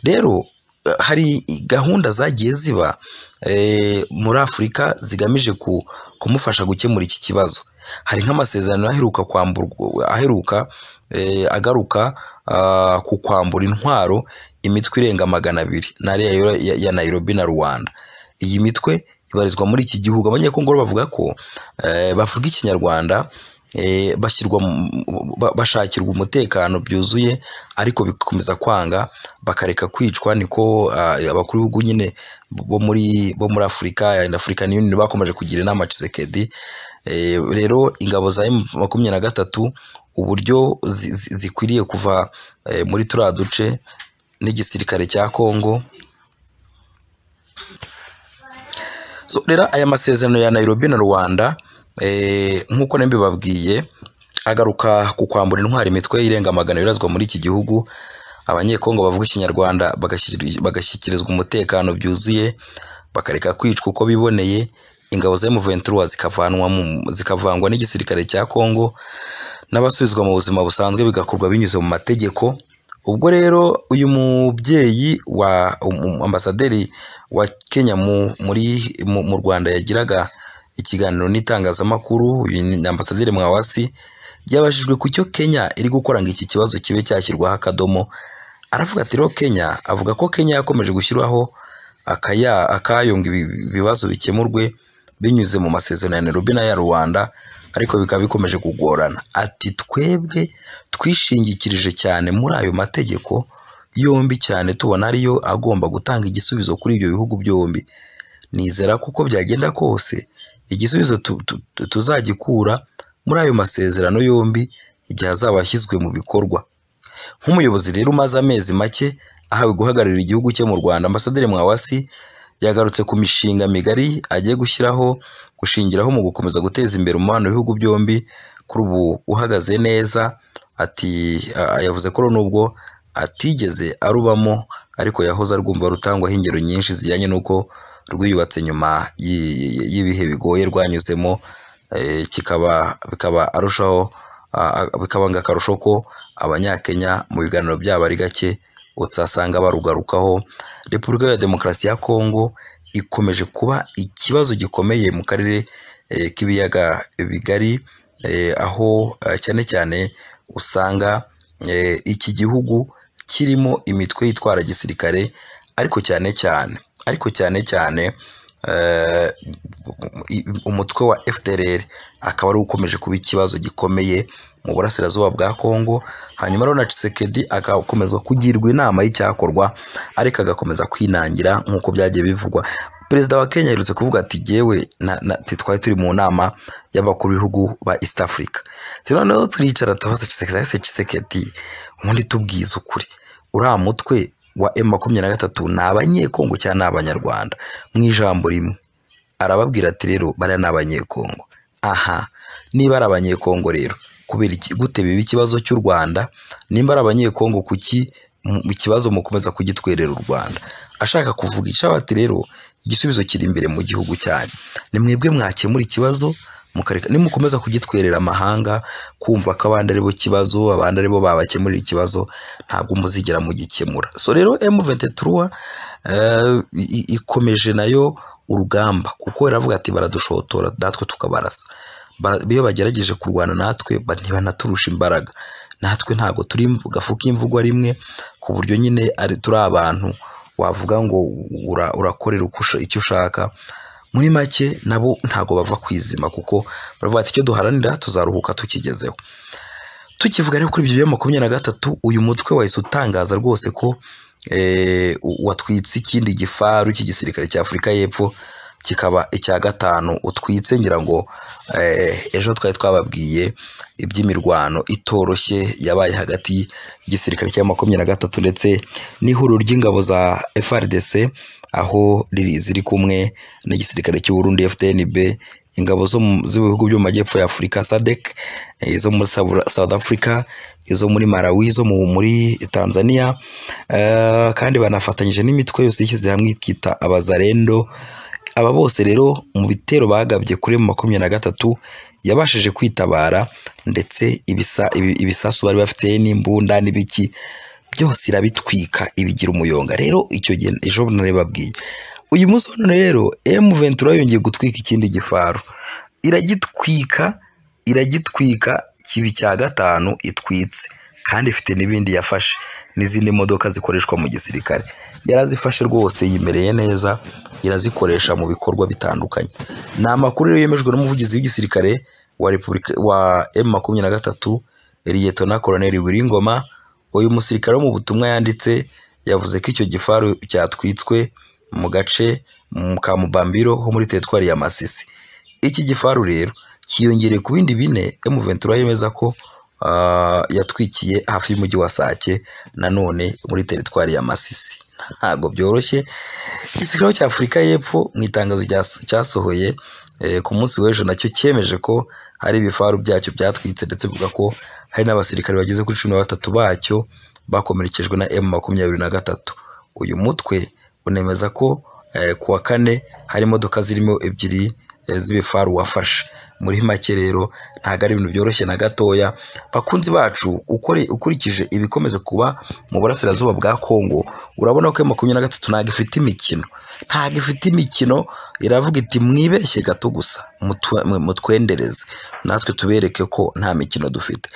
rero eh, hari gahunda zagiye ziba eh, muri afurika zigamije ku- kumufasha gukemura iki kibazo hari nk'amasezerano aheruka kwamburwa aheruka eh, agaruka ah, ku kwambura intwaro imitwe irenga magana abiri n'ariya yo- ya- ya nayirobi na rwanda iyi mitwe ibarizwa muri iki gihugu abanyekongo rero bavuga ko eh, bavuga ikinyarwanda eh, bashyirwa mu- ba- bashakirwa umutekano byuzuye ariko bikomeza kwanga bakareka kwicwa niko ah, abakuru b'ibihugu nyine bo muri bo muri Afurika and African Union bakomeje kugira inama Tshisekedi Eh, rero ingabo za M makumyabiri na gatatu uburyo zi- zi- zikwiriye kuva eh, muri turiya duce n'igisirikare cya Kongo So, rero aya masezerano ya Nairobi na Rwanda eh, nk'uko nari mbibabwiye agaruka ku kwambura intwari imitwe irenga magana irazwa muri iki gihugu abanyekongo bavuga ikinyarwanda bagashyir- bagashyikirizwa umutekano byuzuye bakareka kwicwa uko biboneye ingabo za M23 zikavanwa mu- zikavangwa n'igisirikare cya Kongo n'abasubizwa mu buzima busanzwe bigakorwa binyuze mu mategeko ubwo rero uyu mubyeyi wa um- um- ambasaderi wa Kenya mu, muri, mu, mu Rwanda yagiraga ikiganiro n'itangazamakuru uyu ni ambasaderi Mwawasi yabajijwe ku cyo Kenya iri gukora ngo iki kibazo kibe cyashyirwaho akadomo aravuga ati rero Kenya avuga ko Kenya yakomeje gushyiraho akaya akayo ngo ibi- ibibazo bikemurwe binyuze mu masezerano ya Nairobi n'aya Rwanda ariko bikaba bikomeje kugorana ati twebwe twishingikirije cyane muri ayo mategeko yombi cyane tubona ariyo agomba gutanga igisubizo kuri ibyo bihugu byombi nizera ko uko byagenda kose igisubizo tu- tu- tu- tuzagikura muri ayo masezerano yombi igihe azaba ashyizwe mu bikorwa nk'umuyobozi rero umaze amezi make ahawe guhagararira igihugu cye mu Rwanda ambasaderi Mwawasi yagarutse ku mishinga migari agiye gushyiraho gushingiraho mu gukomeza guteza imbere umubano w'ibihugu byombi kuri ubu uhagaze neza ati a- yavuze ko rero nubwo atigeze arubamo ariko yahoze arwumva rutangwaho ingero nyinshi zijyanye n'uko rwiyubatse nyuma y'i- y'i- y'ibihe bigoye rwanyuzemo eh, kikaba bikaba arushaho a- a- bikaba ngo akarusho ko abanyakenya mu biganiro byabo ari gake utasanga barugarukaho repubulika ya demokarasi ya kongo ikomeje kuba ikibazo gikomeye mu karere eh, k'ibiyaga bigari eh, aho eh, cyane cyane usanga eh, iki gihugu kirimo imitwe yitwara gisirikare ariko cyane cyane ariko cyane cyane eh, umutwe wa FDLR akaba ari ukomeje kuba ikibazo gikomeye mu burasirazuba bwa Kongo hanyuma rero na Tshisekedi agakomeza kugirwa inama y'icyakorwa ariko agakomeza kwinangira nk'uko byagiye bivugwa perezida wa kenya aherutse kuvuga ati yewe twari turi mu nama y'abakuru b'ibihugu ba east africa noneho turicara tubaza Tshisekedi ubundi tubwize ukuri uriya mutwe wa emu makumyabiri na gatatu ni abanyekongo cyangwa ni abanyarwanda mu ijambo rimwe arababwira ati rero bariya ni abanyekongo aha niba ari abanyekongo rero kubera gute biba ikibazo cy'u rwanda nimba ari abanyekongo kuki mu kibazo mukomeza kugitwerera u rwanda ashaka kuvuga icabati rero igisubizo kiri imbere mu gihugu cyanyu ni mwebwe mwakemura ikibazo mukareka nimukomeza kugitwerera amahanga kumva ko abandi aribo kibazo abandi aribo babakemurira ikibazo ntabwo muzigera mugikemura so rero M23 ikomeje nayo urugamba kuko iravuga ati baradushotora natwe tukabarasa iyo bagerageje kurwana natwe ntibanaturusha imbaraga natwe ntabwo turi gafuka imvugwa rimwe ku buryo nyine ari turi abantu wavuga ngo urakorera icyo ushaka muri make nabo ntabwo bava kwizima kuko baravuga ati icyo duharanira tuzaruhuka tukigezeho tukivuga rero kuri ibyo bya makumyabiri na gatatu uyu mutwe wahise utangaza rwose ko watwitse ikindi gifaru cy'igisirikare cya afurika y'epfo kikaba icya gatanu utwitse ngira ngo ejo twari twababwiye iby'imirwano itoroshye yabaye hagati y'igisirikare cya makumyabiri na gatatu ndetse n'ihuriro ry'ingabo za FRDC aho ziri kumwe n'igisirikare cy'u Burundi FDNB ingabo z'ibihugu byo mu majyepfo ya Afurika SADC izo muri South Africa izo muri Malawi izo muri Tanzania kandi banafatanyije n'imitwe yose yishyize hamwe ikita abazarendo aba bose rero mu bitero bagabye kuri makumyabiri na gatatu yabashije kwitabara ndetse ibisasu bari bafite n'imbunda n'ibiki byose irabitwika ibigira umuyonga rero icyo gihe ejo nari babwiye uyu munsi wa none rero emu ventura yongeye gutwika ikindi gifaru iragitwika iragitwika kibi cya gatanu itwitse kandi ifite n'ibindi yafashe n'izindi modoka zikoreshwa mu gisirikare yarazifashe rwose yimereye neza irazikoresha mu bikorwa bitandukanye ni amakuru rero yemejwe n'umuvugizi w'igisirikare wa repubulika wa emu makumyabiri na gatatu na koroneri wiringoma uyu musirikare wo mu butumwa yanditse yavuze ko icyo gifaru cyatwitswe mu gace ka mubambiro ho muri teritwari ya masisi iki gifaru rero cyiyongereye ku bindi bine emu ventura yemeza ko yatwikiye hafi y'umujyi wa sake nanone muri teritwari ya masisi ntabwo byoroshye igisirikare cya afurika y'epfo mu itangazo cyasohoye ku munsi w'ejo nacyo cyemeje ko hari ibifaru byacyo byatwitse ndetse bivuga ko hari n'abasirikare bageze kuri cumi na batatu bacyo bakomerekejwe na emu makumyabiri na gatatu uyu mutwe unemeza ko ku wa kane hari imodoka zirimo ebyiri z'ibifaru wafashe muri make rero ntabwo ari ibintu byoroshye na gatoya bakunzi bacu ukurikije ibikomeza kuba mu burasirazuba bwa kongo urabona ko makumyabiri na gatatu ntabwo ifite imikino ntabwo ifite imikino iravuga iti mwibeshye gato gusa mutwendereze natwe tubereke ko nta mikino dufite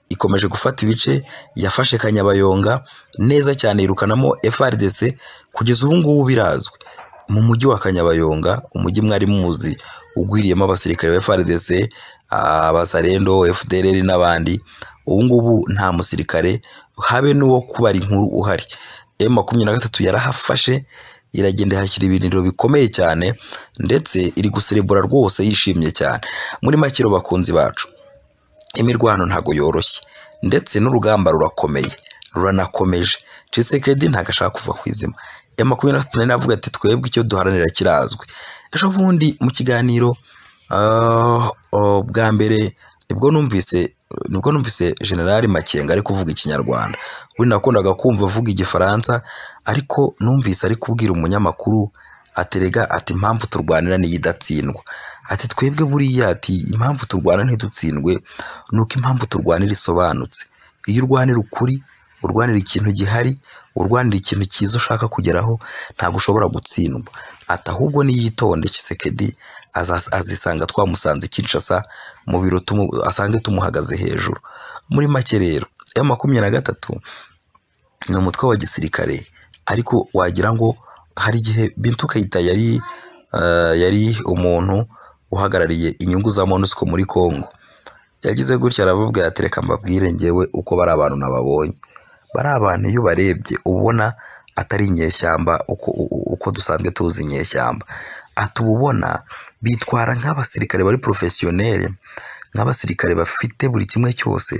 ikomeje gufata ibice yafashe kanyabayonga neza cyane yirukanamo FRDC kugeza ubu ngubu birazwi mu mujyi wa kanyabayonga umujyi mwari muzi ugwiriyemo abasirikare ba FRDC abasarendo FDLR n'abandi ubu ngubu nta musirikare habe n'uwo kubara inkuru uhari M makumyabiri na gatatu yarahafashe iragenda ihashyira ibintu bikomeye cyane ndetse iri guserebura rwose yishimye cyane muri makiro bakunzi bacu imirwano ntago yoroshye ndetse n'urugamba rurakomeye ruranakomeje Tshisekedi ntago ashaka kuva ku izima ya makumyabiri na gatatu nayo navuga ati twebwe icyo duharanira kirazwi ejo bundi mu kiganiro bwa mbere nibwo numvise nibwo numvise generali makenga ari kuvuga ikinyarwanda ubundi nakundaga kumva avuga igifaransa ariko numvise ari kubwira umunyamakuru aterega ati impamvu turwanira niyo idatsindwa ati twebwe buriya ati impamvu turwana ntidutsindwe ni uko impamvu turwanira isobanutse iyo urwanira ukuri urwanira ikintu gihari urwanira ikintu cyiza ushaka kugeraho ntabwo ushobora gutsindwa ati ahubwo niyitonde Tshisekedi azisanga twamusanze Kinshasa mu biro asange tumuhagaze hejuru muri make rero ya makumyabiri na gatatu ni umutwe wa gisirikare ariko wagira ngo hari igihe Bintu Kayita yari yari umuntu uhagarariye inyungu za MONUSCO muri Kongo yagize gutya aravuga ati reka mbabwire ngewe uko bari abantu nababonye bari abantu iyo ubarebye ubona atari inyeshyamba uko u- uko dusanzwe tuzi inyeshyamba ati uba ubona bitwara nk'abasirikare bari porofesiyoneri nk'abasirikare bafite buri kimwe cyose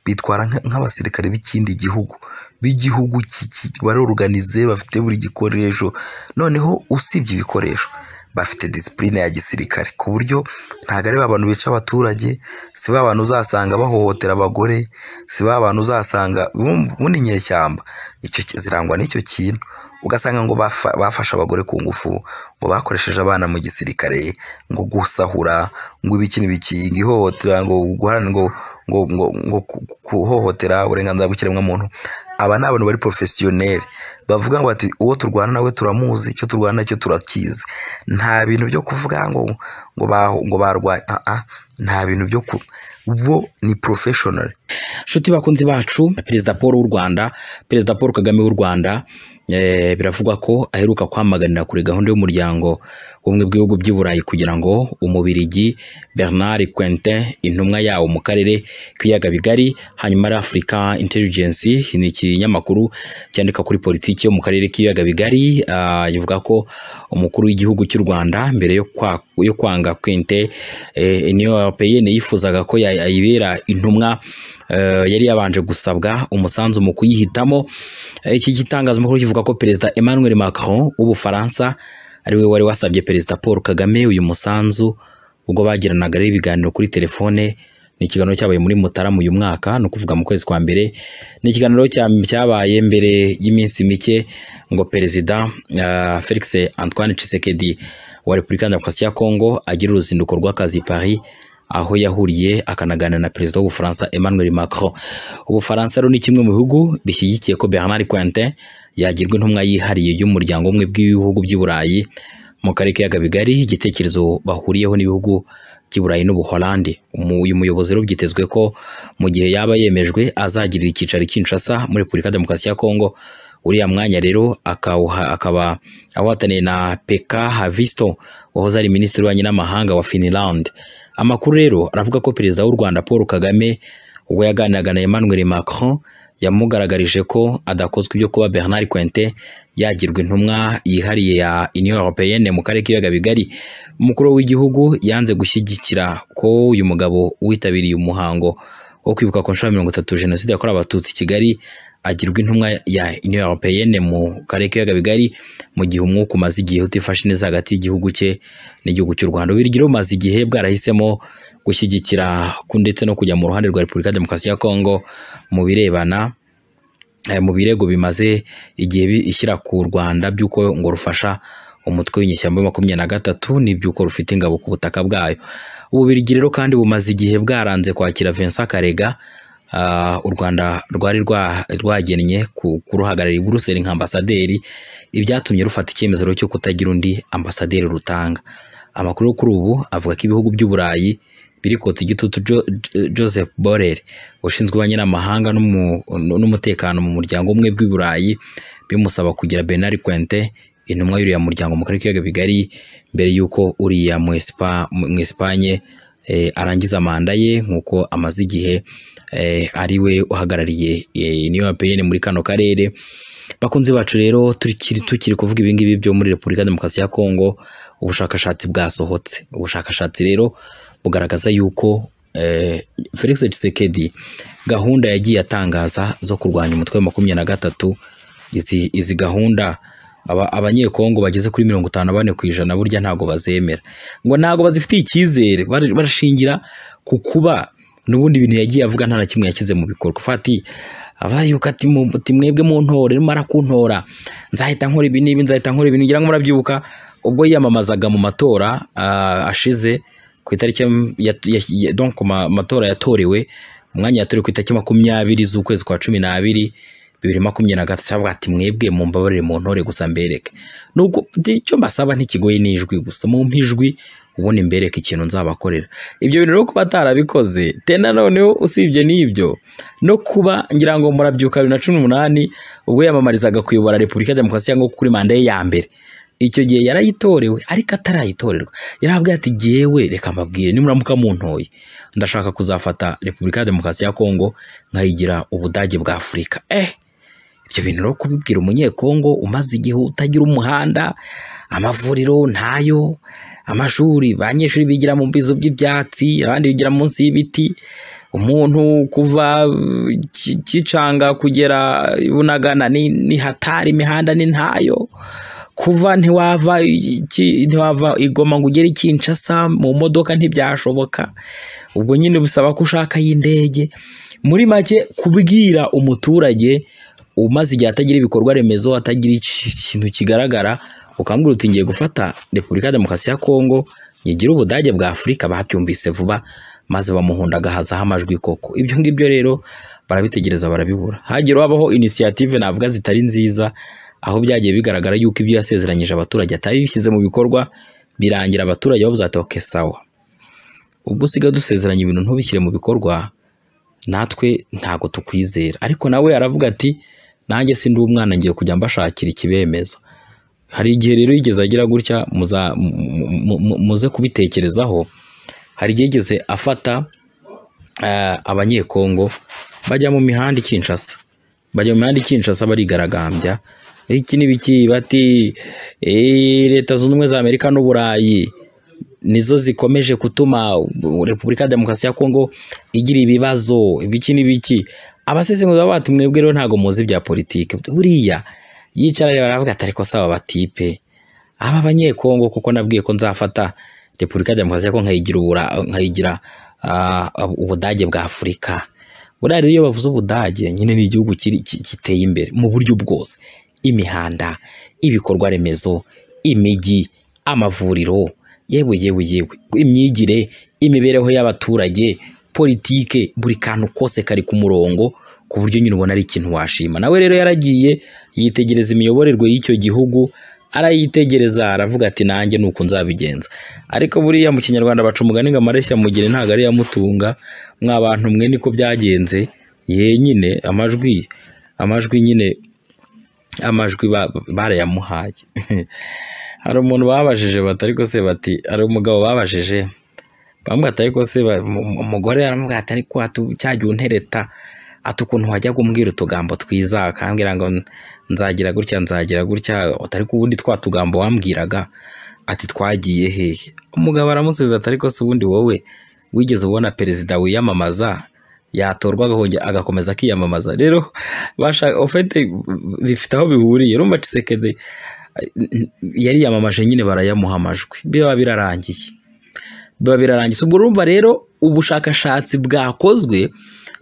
bitwara nka- nk'abasirikare b'ikindi gihugu b'igihugu ki- ki- barorganize bafite buri gikoresho noneho usibye ibikoresho bafite disipurine ya gisirikare ku buryo ntabwo ari ba bantu bica abaturage si ba bantu uzasanga bahohotera abagore si ba bantu uzasanga bum- buno inyeshyamba icyo ki- zirangwa n'icyo kintu ugasanga ngo bafa- bafashe abagore ku ngufu ngo bakoresheje abana mu gisirikare ngo gusahura ngo ibiki n'ibiki ngo ihohotera ngo guhana ngo ngo ngo, ngo ku- ku- kuhohotera uburenganzira bw'ikiremwamuntu aba ni abantu bari porofesiyoneri bavuga ngo ati uwo turwana nawe turamuzi icyo turwana nacyo turakizi nta bintu byo kuvuga ngo ngo baho ngo barwanya ah, ah, nta bintu byo ku bo ni porofeshonari nshuti bakunzi bacu perezida paul w'u rwanda perezida paul kagame w'u rwanda eh, biravugwa ko aheruka kwamaganira kuri gahunda y'umuryango w'ubumwe bw'ibihugu by'i burayi kugira ngo umubirigi bernard quentin intumwa yawo mu karere k'ibiyaga bigari hanyuma ari africa intelligence ni ikinyamakuru cyandika kuri politiki yo mu karere k'ibiyaga bigari ah, ivuga ko umukuru w'igihugu cy'u rwanda mbere yo, kwa, yo kwanga quentin eh, niyo europeyene yifuzaga ko ya- yayibera intumwa eh, yari yabanje gusabwa umusanzu mu kuyihitamo Eh, iki gitangazamakuru kivuga ko perezida emmanuel macron w'ubufaransa ari we wari wasabye perezida paul kagame uyu musanzu ubwo bagiranaga rero ibiganiro kuri telefone ni ikiganiro cyabaye muri mutarama uyu mwaka ni ukuvuga mu kwezi kwa mbere ni ikiganiro cya- cyabaye mbere y'iminsi mike ngo perezida eh, felix antoine tshisekedi wa repubulika ya demokarasi ya kongo agira uruzinduko rw'akazi i paris aho yahuriye akanaganira na perezida w'ubufaransa Emmanuel Macron. Ubufaransa rero ni kimwe mu bihugu bishyigikiye ko Bernard Quentin yagirwa intumwa yihariye y'umuryango umwe bw'ibihugu by'i Burayi mu karere k'ibiyaga bigari igitekerezo bahuriyeho n'ibihugu by'i Burayi n'Ubuholandi. Umu- Uyu muyobozi rero byitezwe ko mu gihe yaba yemejwe azagirira icyicaro i Kinshasa muri Repubulika ya Demokarasi ya Kongo uriya mwanya rero akawuha- akaba awuhataniye na Pekka Havisto wahoze ari minisitiri w'ububanyi n'amahanga wa Finland. Amakuru rero aravuga ko perezida w'u Rwanda Paul Kagame ubwo yaganiraga na Emmanuel Macron yamugaragarije ko adakozwe ibyo kuba Bernard Quentin yagirwa intumwa yihariye ya Union Européenne mu karere k'ibiyaga bigari. Umukuru w'igihugu yanze gushyigikira ko uyu mugabo witabiriye umuhango wo kwibuka ku nshuro ya mirongo itatu Jenoside yakorewe Abatutsi i Kigali agirwa intumwa ya Union Européenne mu karere k'ibiyaga bigari mu gihe umwuka umaze igihe utifashe neza hagati y'igihugu cye n'igihugu cy'u Rwanda. Ububiligi rero bumaze igihe bwarahisemo gushyigikira ku- ndetse no kujya mu ruhande rwa Repubulika ya Demokarasi ya Kongo mu birebana eh, mu birego bimaze igihe bi- ishyira ku Rwanda by'uko ngo rufasha umutwe w'inyeshyamba wa makumyabiri na gatatu n'iby'uko rufite ingabo ku butaka bwayo. Ububirigi rero kandi bumaze igihe bwaranze kwakira Vincent Karega ah, u Rwanda rwari rwa- rwagennye ku- kuruhagararira i Buruseli nk'ambasaderi ibyatumye rufata icyemezo rero cyo kutagira undi ambasaderi rutanga. Amakuru yo kuri ubu avuga ko ibihugu by'u Burayi biri kotsa igitutu Jo- Jo- Joseph Borrell ushinzwe ububanyi n'amahanga n'umu- n'umutekano mu muryango umwe bw'i Burayi bimusaba kugira Bernard Quentin intumwa y'uriya muryango mu karere k'ibiyaga bigari mbere y'uko uriya mu Espa- mu Espanye eh, arangiza manda ye nk'uko amaze igihe eh, ari we uhagarariye eh, Union Européenne muri kano karere bakunzi bacu rero tukiri tukiri kuvuga ibingibi byo muri repubulika ya demokarasi ya kongo ubushakashatsi bwasohotse ubushakashatsi rero bugaragaza yuko eh, felix tshisekedi gahunda yagiye atangaza zo kurwanya umutwe wa makumyabiri na gatatu izi, izi gahunda aba- abanyekongo bageze kuri mirongo itanu na bane ku ijana burya ntabwo bazemera ngo ntabwo bazifitiye icyizere bar- barashingira ku kuba n'ubundi ibintu yagiye avuga nta na kimwe yashyize mu bikorwa fati abayuka ati mu- ati mwebwe muntore nimara kuntora nzahita nkora ibi n'ibi nzahita nkora ibi ngira ngo murabyibuka ubwo yiyamamazaga mu matora ah, ashize ku itariki ya- ya- ya- ya- donc ku ma- matora yatorewe umwanya yatorewe ku itariki makumyabiri z'ukwezi kwa cumi n'abiri bibiri makumyabiri na gatatu avuga ati mwebwe mumbabarire mu ntore gusa mbereke nubwo icyo mbasaba ntikigoye n'ijwi gusa mumpa ijwi ubundi mbereke ikintu nzabakorera ibyo bintu rero kuba atarabikoze te na noneho usibye n'ibyo no kuba ngira ngo murabyuka bibiri na cumi n'umunani ubwo yiyamamarizaga kuyobora repubulika ya demokarasi ya kongo kuri manda ye ya mbere icyo gihe yarayitorewe ariko atarayitorerwa yarabwiye ati jyewe reka mbabwire nimuramuka muntoye ndashaka kuzafata repubulika ya demokarasi ya kongo nkayigira ubudage bwa afurika eh ibyo bintu rero kubibwira umunyekongo umaze igihe utagira umuhanda amavuriro ntayo amashuri abanyeshuri bigira mu bizu by'ibyatsi abandi bigira munsi y'ibiti umuntu kuva Ki- kicanga kugera bunagana ni, ni hatari imihanda ni ntayo kuva ntiwava i- Ki- ntiwava igoma ngo ugere i kinshasa mu modoka ntibyashoboka ubwo nyine bisaba ko ushaka y'indege muri make kubwira umuturage umaze igihe atagira ibikorwa remezo atagira iki- ikintu kigaragara ukambwira uti ngiye gufata repubulika ya demokarasi ya kongo nyigira ubudage bwa afurika babyumvise vuba maze bamuhunda agahazaho amajwi koko ibyo ngibyo rero barabitegereza barabibura hagiye habaho inisiyative navuga zitari nziza aho byagiye bigaragara yuko ibyo yasezeranyije abaturage atabishyize mu bikorwa birangira abaturage bavuze ati oke sawa ubwo usigaye dusezeranya ibintu ntubishyire mu bikorwa natwe ntago tukwizera ariko nawe aravuga ati nanjye si ndi umwana ngiye kujya mbashakira ikibemeza hari igihe rero yigeze agira gutya muza mu- mu- mu- muze kubitekerezaho hari igihe yigeze afata eh, abanyekongo bajya mu mihanda i Kinshasa bajya mu mihanda i Kinshasa barigaragambya iki ni biki bati "Eh, leta zunze ubumwe za Amerika n'Uburayi nizo zikomeje gutuma Repubulika ya Demokarasi ya Kongo igira ibibazo ibiki n'ibiki abasesenguzi baba bati mwebwe rero ntabwo muzi bya politiki buriya yicara rero baravuga ati ariko saba batipe aba banyekongo kuko nabwiye ko nzafata Repubulika ya Demokarasi ya Kongo nkayigira ubura nkayigira ah, ubudage bwa Afurika buriya rero iyo bavuze ubudage nyine ni igihugu kiri- ki- giteye imbere mu buryo bwose imihanda ibikorwa remezo imijyi amavuriro yewe yewe yewe imyigire imibereho y'abaturage politike buri kantu kose kari ku murongo ku buryo nyine ubona ari ikintu washima nawe rero yaragiye yitegereza imiyoborerwe y'icyo gihugu arayitegereza aravuga ati nanjye ni uku nzabigenza ariko buriya mu kinyarwanda baca umugani ngo amareshya mugire ntabwo ari yamutunga mwa bantu mwe niko byagenze ye nyine amajwi amajwi nyine amajwi ba- barayamuhaye hari umuntu babajije bati ariko se bati hari umugabo babajije bamubwira ati ariko se ba- mu- mu- umugore aramubwira ati ariko atu- cya gihe untereta ati ukuntu wajyaga umbwira utugambo twiza akambwira ngo nzagira gutya nzagira gutya ati ariko ubundi twa tugambo wambwiraga ati twagiye hehe umugabo aramusubiza ati ariko se ubundi wowe wigeze ubona perezida wiyamamaza yatorwa agahonge- agakomeza akiyamamaza rero basha ofete bifite aho bihuriye urumva cisekedi yariyamamaje nyine barayamuha amajwi biba birarangiye biba birarangiye ubwo urumva rero ubushakashatsi bwakozwe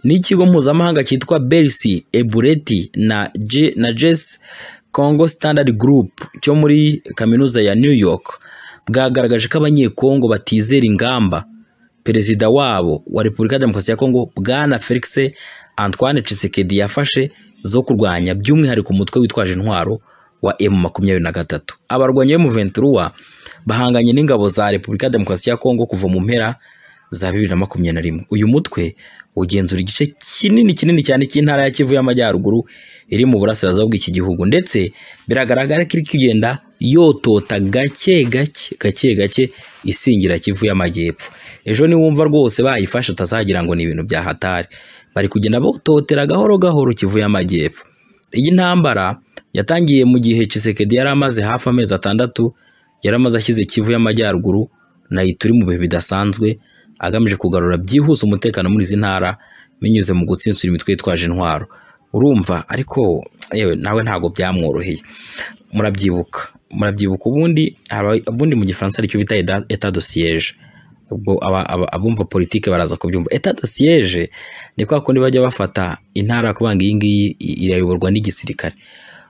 n'ikigo mpuzamahanga cyitwa berisi ebureti na je na jesi congo standard group cyo muri kaminuza ya new york bwagaragaje ko abanyekongo batizera ingamba perezida wabo wa repubulika ya demokarasi ya kongo bwana felix antoine cisekedi yafashe zo kurwanya by'umwihariko umutwe witwaje intwaro wa emu makumyabiri na gatatu abarwanyi be mu venturuwa bahanganye n'ingabo za repubulika ya demokarasi ya kongo kuva mu mpera za bibiri na makumyabiri na rimwe uyu mutwe ugenzura igice kinini kinini cyane cy'intara ya kivu y'amajyaruguru iri mu burasirazuba bw'iki gihugu ndetse biragaragara ko iri kugenda yotota gake gake gake gake isingira kivu y'amajyepfo ejo niwumva rwose bayifashe utazagira ngo ni ibintu bya hatari bari kugenda bototera gahoro gahoro kivu y'amajyepfo iyi ntambara yatangiye mu gihe Tshisekedi yari amaze hafi amezi atandatu yari amaze ashyize Kivu y'Amajyaruguru na Ituri mu bihe bidasanzwe agamije kugarura byihuse umutekano muri izi ntara binyuze mu gutsinsura imitwe yitwaje intwaro urumva ariko yewe nawe ntabwo byamworoheye murabyibuka murabyibuka ubundi haba- ubundi mu gifaransa aricyo bita état- état de siège ubwo aba- aba- abumva politike baraza kubyumva état de siège ni kwa kundi bajya bafata intara kubanga iyi ngiyi irayoborwa n'igisirikare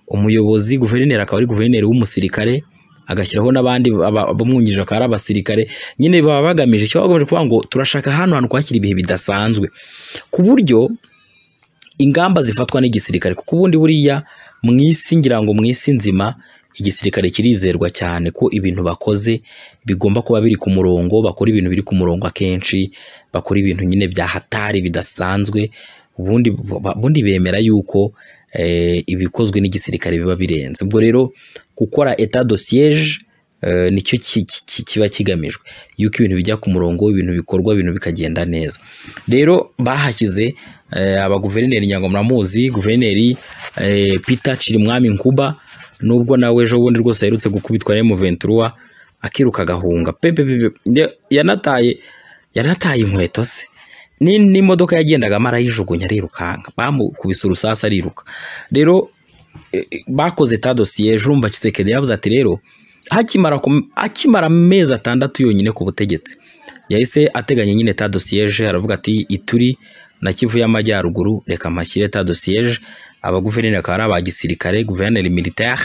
umuyobozi guverineri akaba ari guverineri w'umusirikare agashyiraho n'abandi aba- abamwungirije akaba ari abasirikare nyine baba bagamije icyo bagamije kuvuga ngo turashaka hano hantu kwakira ibihe bidasanzwe ku buryo ingamba zifatwa n'igisirikare kuko ubundi buriya mu isi ngira ngo mu isi nzima igisirikare kirizerwa cyane ko ibintu bakoze bigomba kuba biri ku murongo bakora ibintu biri ku murongo akenshi bakora ibintu nyine bya hatari bidasanzwe ubundi, ubundi bemera yuko eh, ibikozwe n'igisirikare biba birenze ubwo rero gukora etat de siège eh, nicyo ki- ki- ki- kiba kigamijwe yuko ibintu bijya ku murongo ibintu bikorwa ibintu bikagenda neza rero bahashyize eh, abaguverineri nyangoma muramuzi guverineri eh, peter cirimwami nkuba nubwo nawe ejo bundi rwose aherutse gukubitwa na M23 akiruka agahunga pepe pepe nde- yanataye yanataye inkweto se ni n'imodoka yagendagamo arayijugunya arirukanka bamukubise urusasa ariruka rero eh, eh, bakoze tado siyeje urumva Kisekedi yavuze ati rero hakimara kum- akimara amezi atandatu yonyine ku butegetsi yahise ateganya nyine tado siyeje aravuga ati ituri na Kivu y'Amajyaruguru reka mashyire tado siyeje abaguverineri akaba ari aba gisirikare guverineri militaire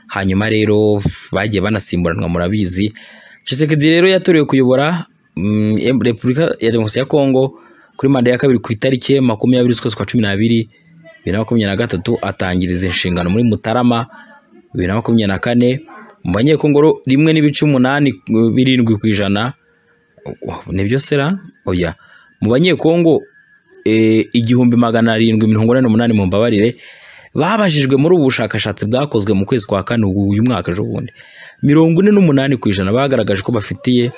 hanyuma rero bagiye banasimburanwa murabizi Tshisekedi rero yatorewe kuyobora mm, em- Repubulika ya Demokarasi ya Kongo kuri manda ya kabiri ku itariki makumyabiri z'ukwezi kwa cumi n'abiri bibiri na makumyabiri na gatatu atangiriza inshingano muri Mutarama bibiri na makumyabiri na kane mu banyekongo rimwe n'ibice umunani eh, birindwi ku ijana Oh, nibyo sera oya mu banyekongo eh, igihumbi magana arindwi mirongo inani n'umunani mu mbabarire babajijwe muri ubu bushakashatsi bwakozwe mu kwezi kwa kane ubu- uyu mwaka ejo bundi mirongo ine n'umunani ku ijana bagaragaje ko bafitiye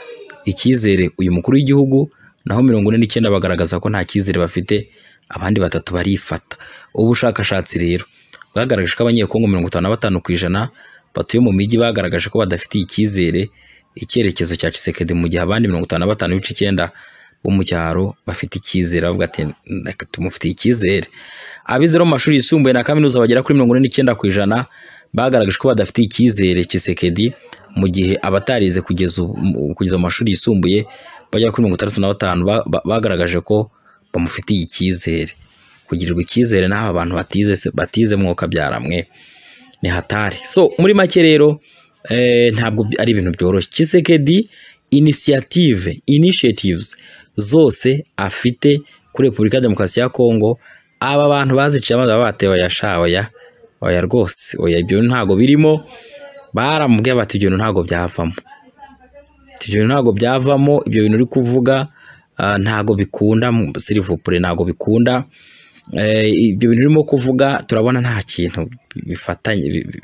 icyizere uyu mukuru w'igihugu naho mirongo ine n'icyenda bagaragaza ko nta cyizere bafite abandi batatu barifata ubu bushakashatsi rero bwagaragaje ko abanyekongo mirongo itanu na batanu ku ijana batuye mu mijyi bagaragaje ko badafitiye icyizere icyerekezo cya Tshisekedi mu gihe abandi mirongo itanu na batanu n'ibice icyenda bo mu cyaro bafite icyizere bavuga ati "Reka tumufitiye icyizere abize mu mashuri yisumbuye na kaminuza bagera kuri mirongo ine n'icyenda ku ijana bagaragaje ko badafite icyizere Tshisekedi mu gihe abatarize kugeza ubu- mu- kugeza mu mashuri yisumbuye bagera kuri mirongo itandatu na batanu ba- ba- bagaragaje ko bamufitiye icyizere kugirirwa icyizere n'aba bantu batize se- batize mwoka byaramwe ni hatari so muri make rero eh, ntabwo bi- ari ibintu byoroshye Tshisekedi initiative initiatives zose afite kuri Repubulika ya Demokarasi ya Kongo aba bantu baziciye amazi baba batewe oya sha oya oya rwose oya ibyo ntago birimo baramubwiye bati ibyo bintu ntago byavamo Ati, ibyo bintu ntago byavamo ibyo bintu uri kuvuga ah, ntago bikunda sirivupure ntago bikunda Eh, ibyo bintu urimo kuvuga turabona nta kintu bifatanye bi- bi-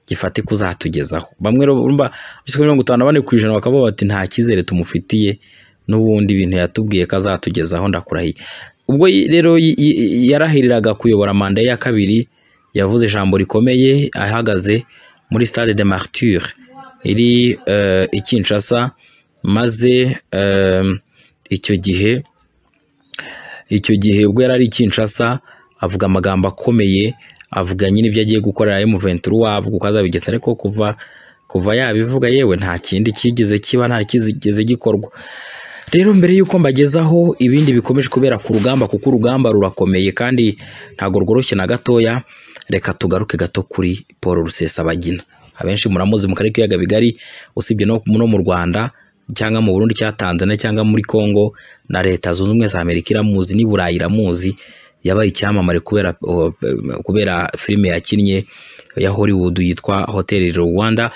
gifatika uzatugezaho bamwe rero urumva biswe mirongo itanu na bane ku ijana bakavuga bati nta cyizere tumufitiye n'ubundi ibintu yatubwiye ko azatugezaho ndakurahiye ubwo yi- rero yi- yi- yi- yarahiriraga kuyobora manda ye ya kabiri yavuze ijambo rikomeye ahagaze muri stade de martyre iri eh, i Kinshasa maze eh, icyo gihe icyo gihe ubwo yari ari i Kinshasa avuga amagambo akomeye avuga nyine ibyo agiye gukorera M23 avuga uko azabigenza ariko kuva kuva yabivuga yewe nta kindi kigeze kiba nta kigeze gikorwa rero mbere y'uko mbagezaho ibindi bikomeje kubera ku rugamba kuko urugamba rurakomeye kandi ntabwo rworoshye na gatoya reka tugaruke gato kuri Paul Rusesabagina abenshi muramuzi mu karere k'ibiyaga bigari usibye no no mu Rwanda cyangwa mu Burundi cya Tanzania cyangwa muri Congo na leta zunze ubumwe za Amerika iramuzi n'i Burayi iramuzi yabaye icyamamare kubera o- kubera filime yakinnye ya Hollywood yitwa Hotel Rwanda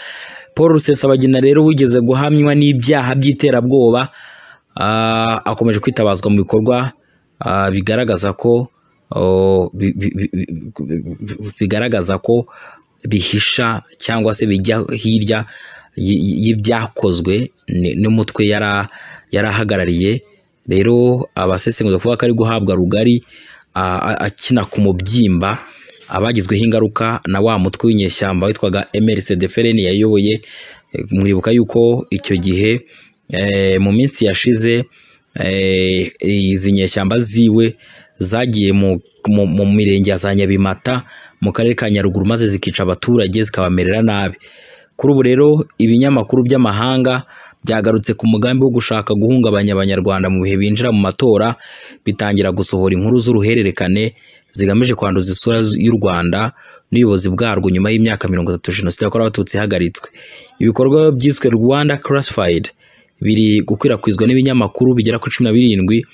Paul Rusesabagina rero wigeze guhamywa n'ibyaha by'iterabwoba ah, akomeje kwitabazwa mu bikorwa ah, bigaragaza ko oh, bi- bi- bi- bi- bi- bigaragaza ko bihisha cyangwa se bijya hirya y- y- y'ibyakozwe ni- n'umutwe yara- yarahagarariye rero abasesenguzi bavuga ko ari guhabwa rugari a- a- akina ku mubyimba abagizweho ingaruka na wa mutwe w'inyeshyamba witwaga MRCD FLN yayoboye Eh, mwibuka yuko icyo gihe eh, mu minsi yashize eh, izi nyeshyamba ziwe zagiye mu, mu, mu mirenge ya za Nyabimata mu karere ka Nyaruguru maze zikica abaturage zikabamerera nabi kuri ubu rero ibinyamakuru by'amahanga byagarutse ku mugambi wo gushaka guhungabanya abanyarwanda mu bihe binjira mu matora bitangira gusohora inkuru z'uruhererekane zigamije kwanduza isura y'u Rwanda n'ubuyobozi bwarwo nyuma y'imyaka mirongo itatu jenoside yakorewe abatutsi ihagaritswe ibikorwa byiswe Rwanda Classified biri gukwirakwizwa n'ibinyamakuru bigera kuri cumi na birindwi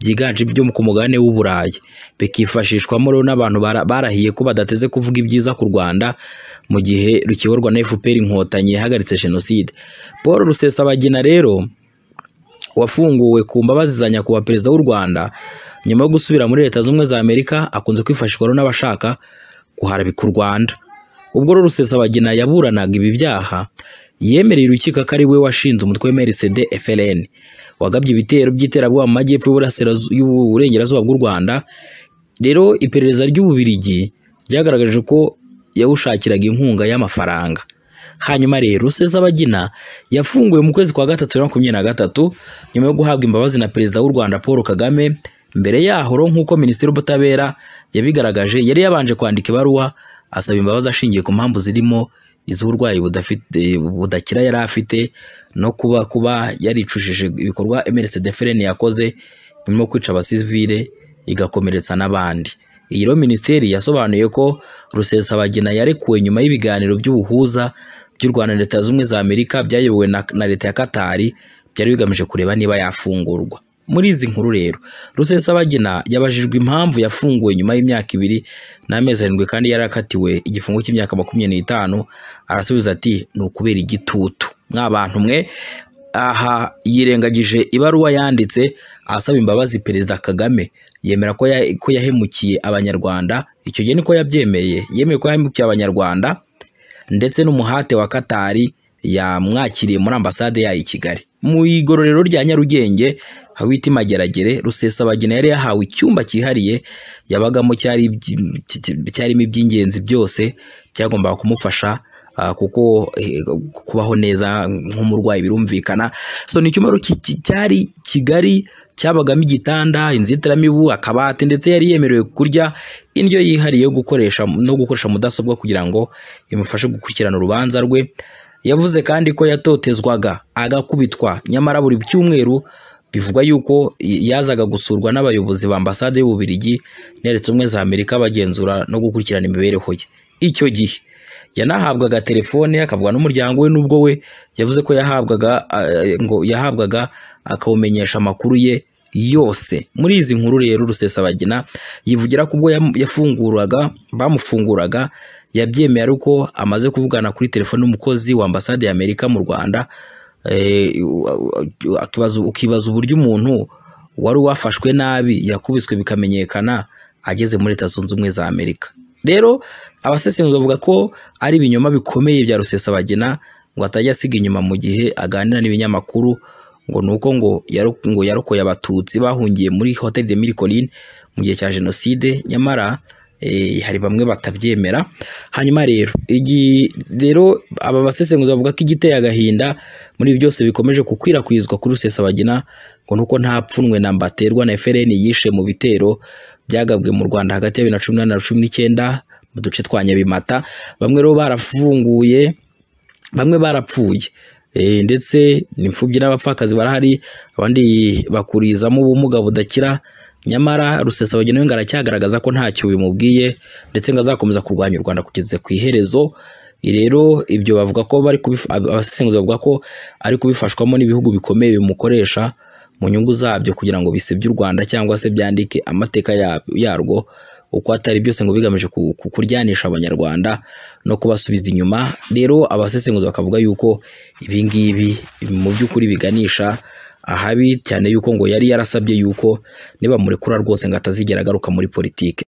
byiganje byo ku mugabane w'u Burayi bikifashishwamo rero n'abantu bara- barahiye ko badateze kuvuga ibyiza ku Rwanda mu gihe rukiyoborwa na FPR inkotanyi yahagaritse jenoside Paul Rusesabagina rero wafunguwe ku mbabazi za nyakubahwa perezida w'u Rwanda nyuma yo gusubira muri leta zunze ubumwe za Amerika akunze kwifashishwa rero n'abashaka kuharabika u Rwanda ubwo rero Rusesabagina yaburanaga ibi byaha yemereye urukiko ko ari we washinze umutwe w'MRCD FLN wagabye ibitero by'iterabwoba mu majyepfo y'uburasirazu- y'uburengerazuba bw'u Rwanda rero iperereza ry'Ububiligi ryagaragaje ko yawushakiraga inkunga y'amafaranga hanyuma rero Rusesabagina yafunguwe mu kwezi kwa gatatu bibiri na makumyabiri na gatatu nyuma yo guhabwa imbabazi na perezida w'u Rwanda Paul Kagame mbere yaho rero nk'uko minisitiri w'ubutabera yabigaragaje yari yabanje kwandika ibaruwa asaba imbabazi ashingiye ku mpamvu zirimo iz'uburwayi budafite budakira yari afite no kuba kuba yaricushije ibikorwa MRCD FLN yakoze birimo kwica abasivile igakomeretsa n'abandi iyi rero minisiteri yasobanuye ko Rusesabagina yarekuwe nyuma y'ibiganiro by'ubuhuza by'u Rwanda na Leta Zunze Ubumwe za Amerika byayobowe na, na Leta ya Katari byari bigamije kureba niba yafungurwa muri izi nkuru rero Rusesabagina yabajijwe impamvu yafunguwe nyuma y'imyaka ibiri n'amezi arindwi kandi yari akatiwe igifungo cy'imyaka makumyabiri n'itanu arasubiza ati ni ukubera igitutu mwa bantu mwe aha yirengagije ibaruwa yanditse asaba imbabazi perezida Kagame yemera ko, ya, ko yahemukiye abanyarwanda icyo gihe niko yabyemeye yemeye ko yahemukiye abanyarwanda ndetse n'umuhate wa Katari yamwakiriye muri ambasade yayo i Kigali mu igororero rya Nyarugenge hawita Mageragere Rusesabagina yari yahawe icyumba cyihariye yabagamo cyari iby- cy- cy- cyarimo iby'ingenzi byose byagombaga kumufasha ah, kuko eh, kubaho neza nk'umurwayi birumvikana so ni icyumba rero ki- ki- cyari kigari cyabagamo igitanda inzitiramibu akabati ndetse yari yemerewe kurya indyo yihariye yo gukoresha no gukoresha mudasobwa kugira ngo imufashe gukurikirana urubanza rwe yavuze kandi ko yatotezwaga agakubitwa nyamara buri cyumweru bivugwa yuko yazaga gusurwa n'abayobozi ba ambasade y'Ububiligi na Leta Zunze Ubumwe za Amerika bagenzura no gukurikirana imibereho ye icyo gihe yanahabwaga telefone akavuga n'umuryango we n'ubwo we yavuze ko yahabwaga eh, ngo yahabwaga akawumenyesha amakuru ye yose muri izi nkuru rero Rusesabagina yivugira ko ubwo yam- yafunguraga bamufunguraga yabyemeye ariko amaze kuvugana kuri telefone n'umukozi wa ambasade ya Amerika mu Rwanda eh, akibaza- ukibaza uburyo umuntu wari wafashwe nabi yakubiswe bikamenyekana ageze muri Leta Zunze Ubumwe za Amerika rero abasesengura bavuga ko ari ibinyoma bikomeye bya Rusesabagina ngo atajya asiga inyuma mu gihe aganira n'ibinyamakuru ngo ni uko ngo yaro- ngo yarokoye abatutsi bahungiye muri Hotel de Mille Collines mu gihe cya jenoside nyamara eh, hari bamwe batabyemera hanyuma rero igi- rero aba basesenguzi bavuga ko igiteye agahinda muri ibi byose bikomeje gukwirakwizwa kuri Rusesabagina ngo nuko nta pfunwe na mbaterwa na FLN yishe mu bitero byagabwe mu Rwanda hagati ya bibiri na cumi n'umunani na cumi n'icyenda mu duce twa Nyabimata bamwe rero barafunguye bamwe barapfuye Eh, ndetse n'imfubyi n'abapfakazi barahari abandi bakurizamo ubumuga budakira nyamara Rusesabagina we ngo aracyagaragaza ko ntacyo bimubwiye ndetse ngo azakomeza kurwanya u Rwanda kugeza ku iherezo rero ibyo bavuga ko bari kubifa- ab- abasesenguzi bavuga ko ari kubifashwamo n'ibihugu bikomeye bimukoresha mu nyungu zabyo kugira ngo bisebye u Rwanda cyangwa se byandike amateka ya- yarwo uko atari byose ngo bigamije ku- ku- kuryanisha abanyarwanda no kubasubiza inyuma rero abasesenguzi bakavuga yuko ibi ngibi mu by'ukuri biganisha ahabi cyane yuko ngo yari yarasabye yuko nibamurekura rwose ngo atazigera agaruka muri politiki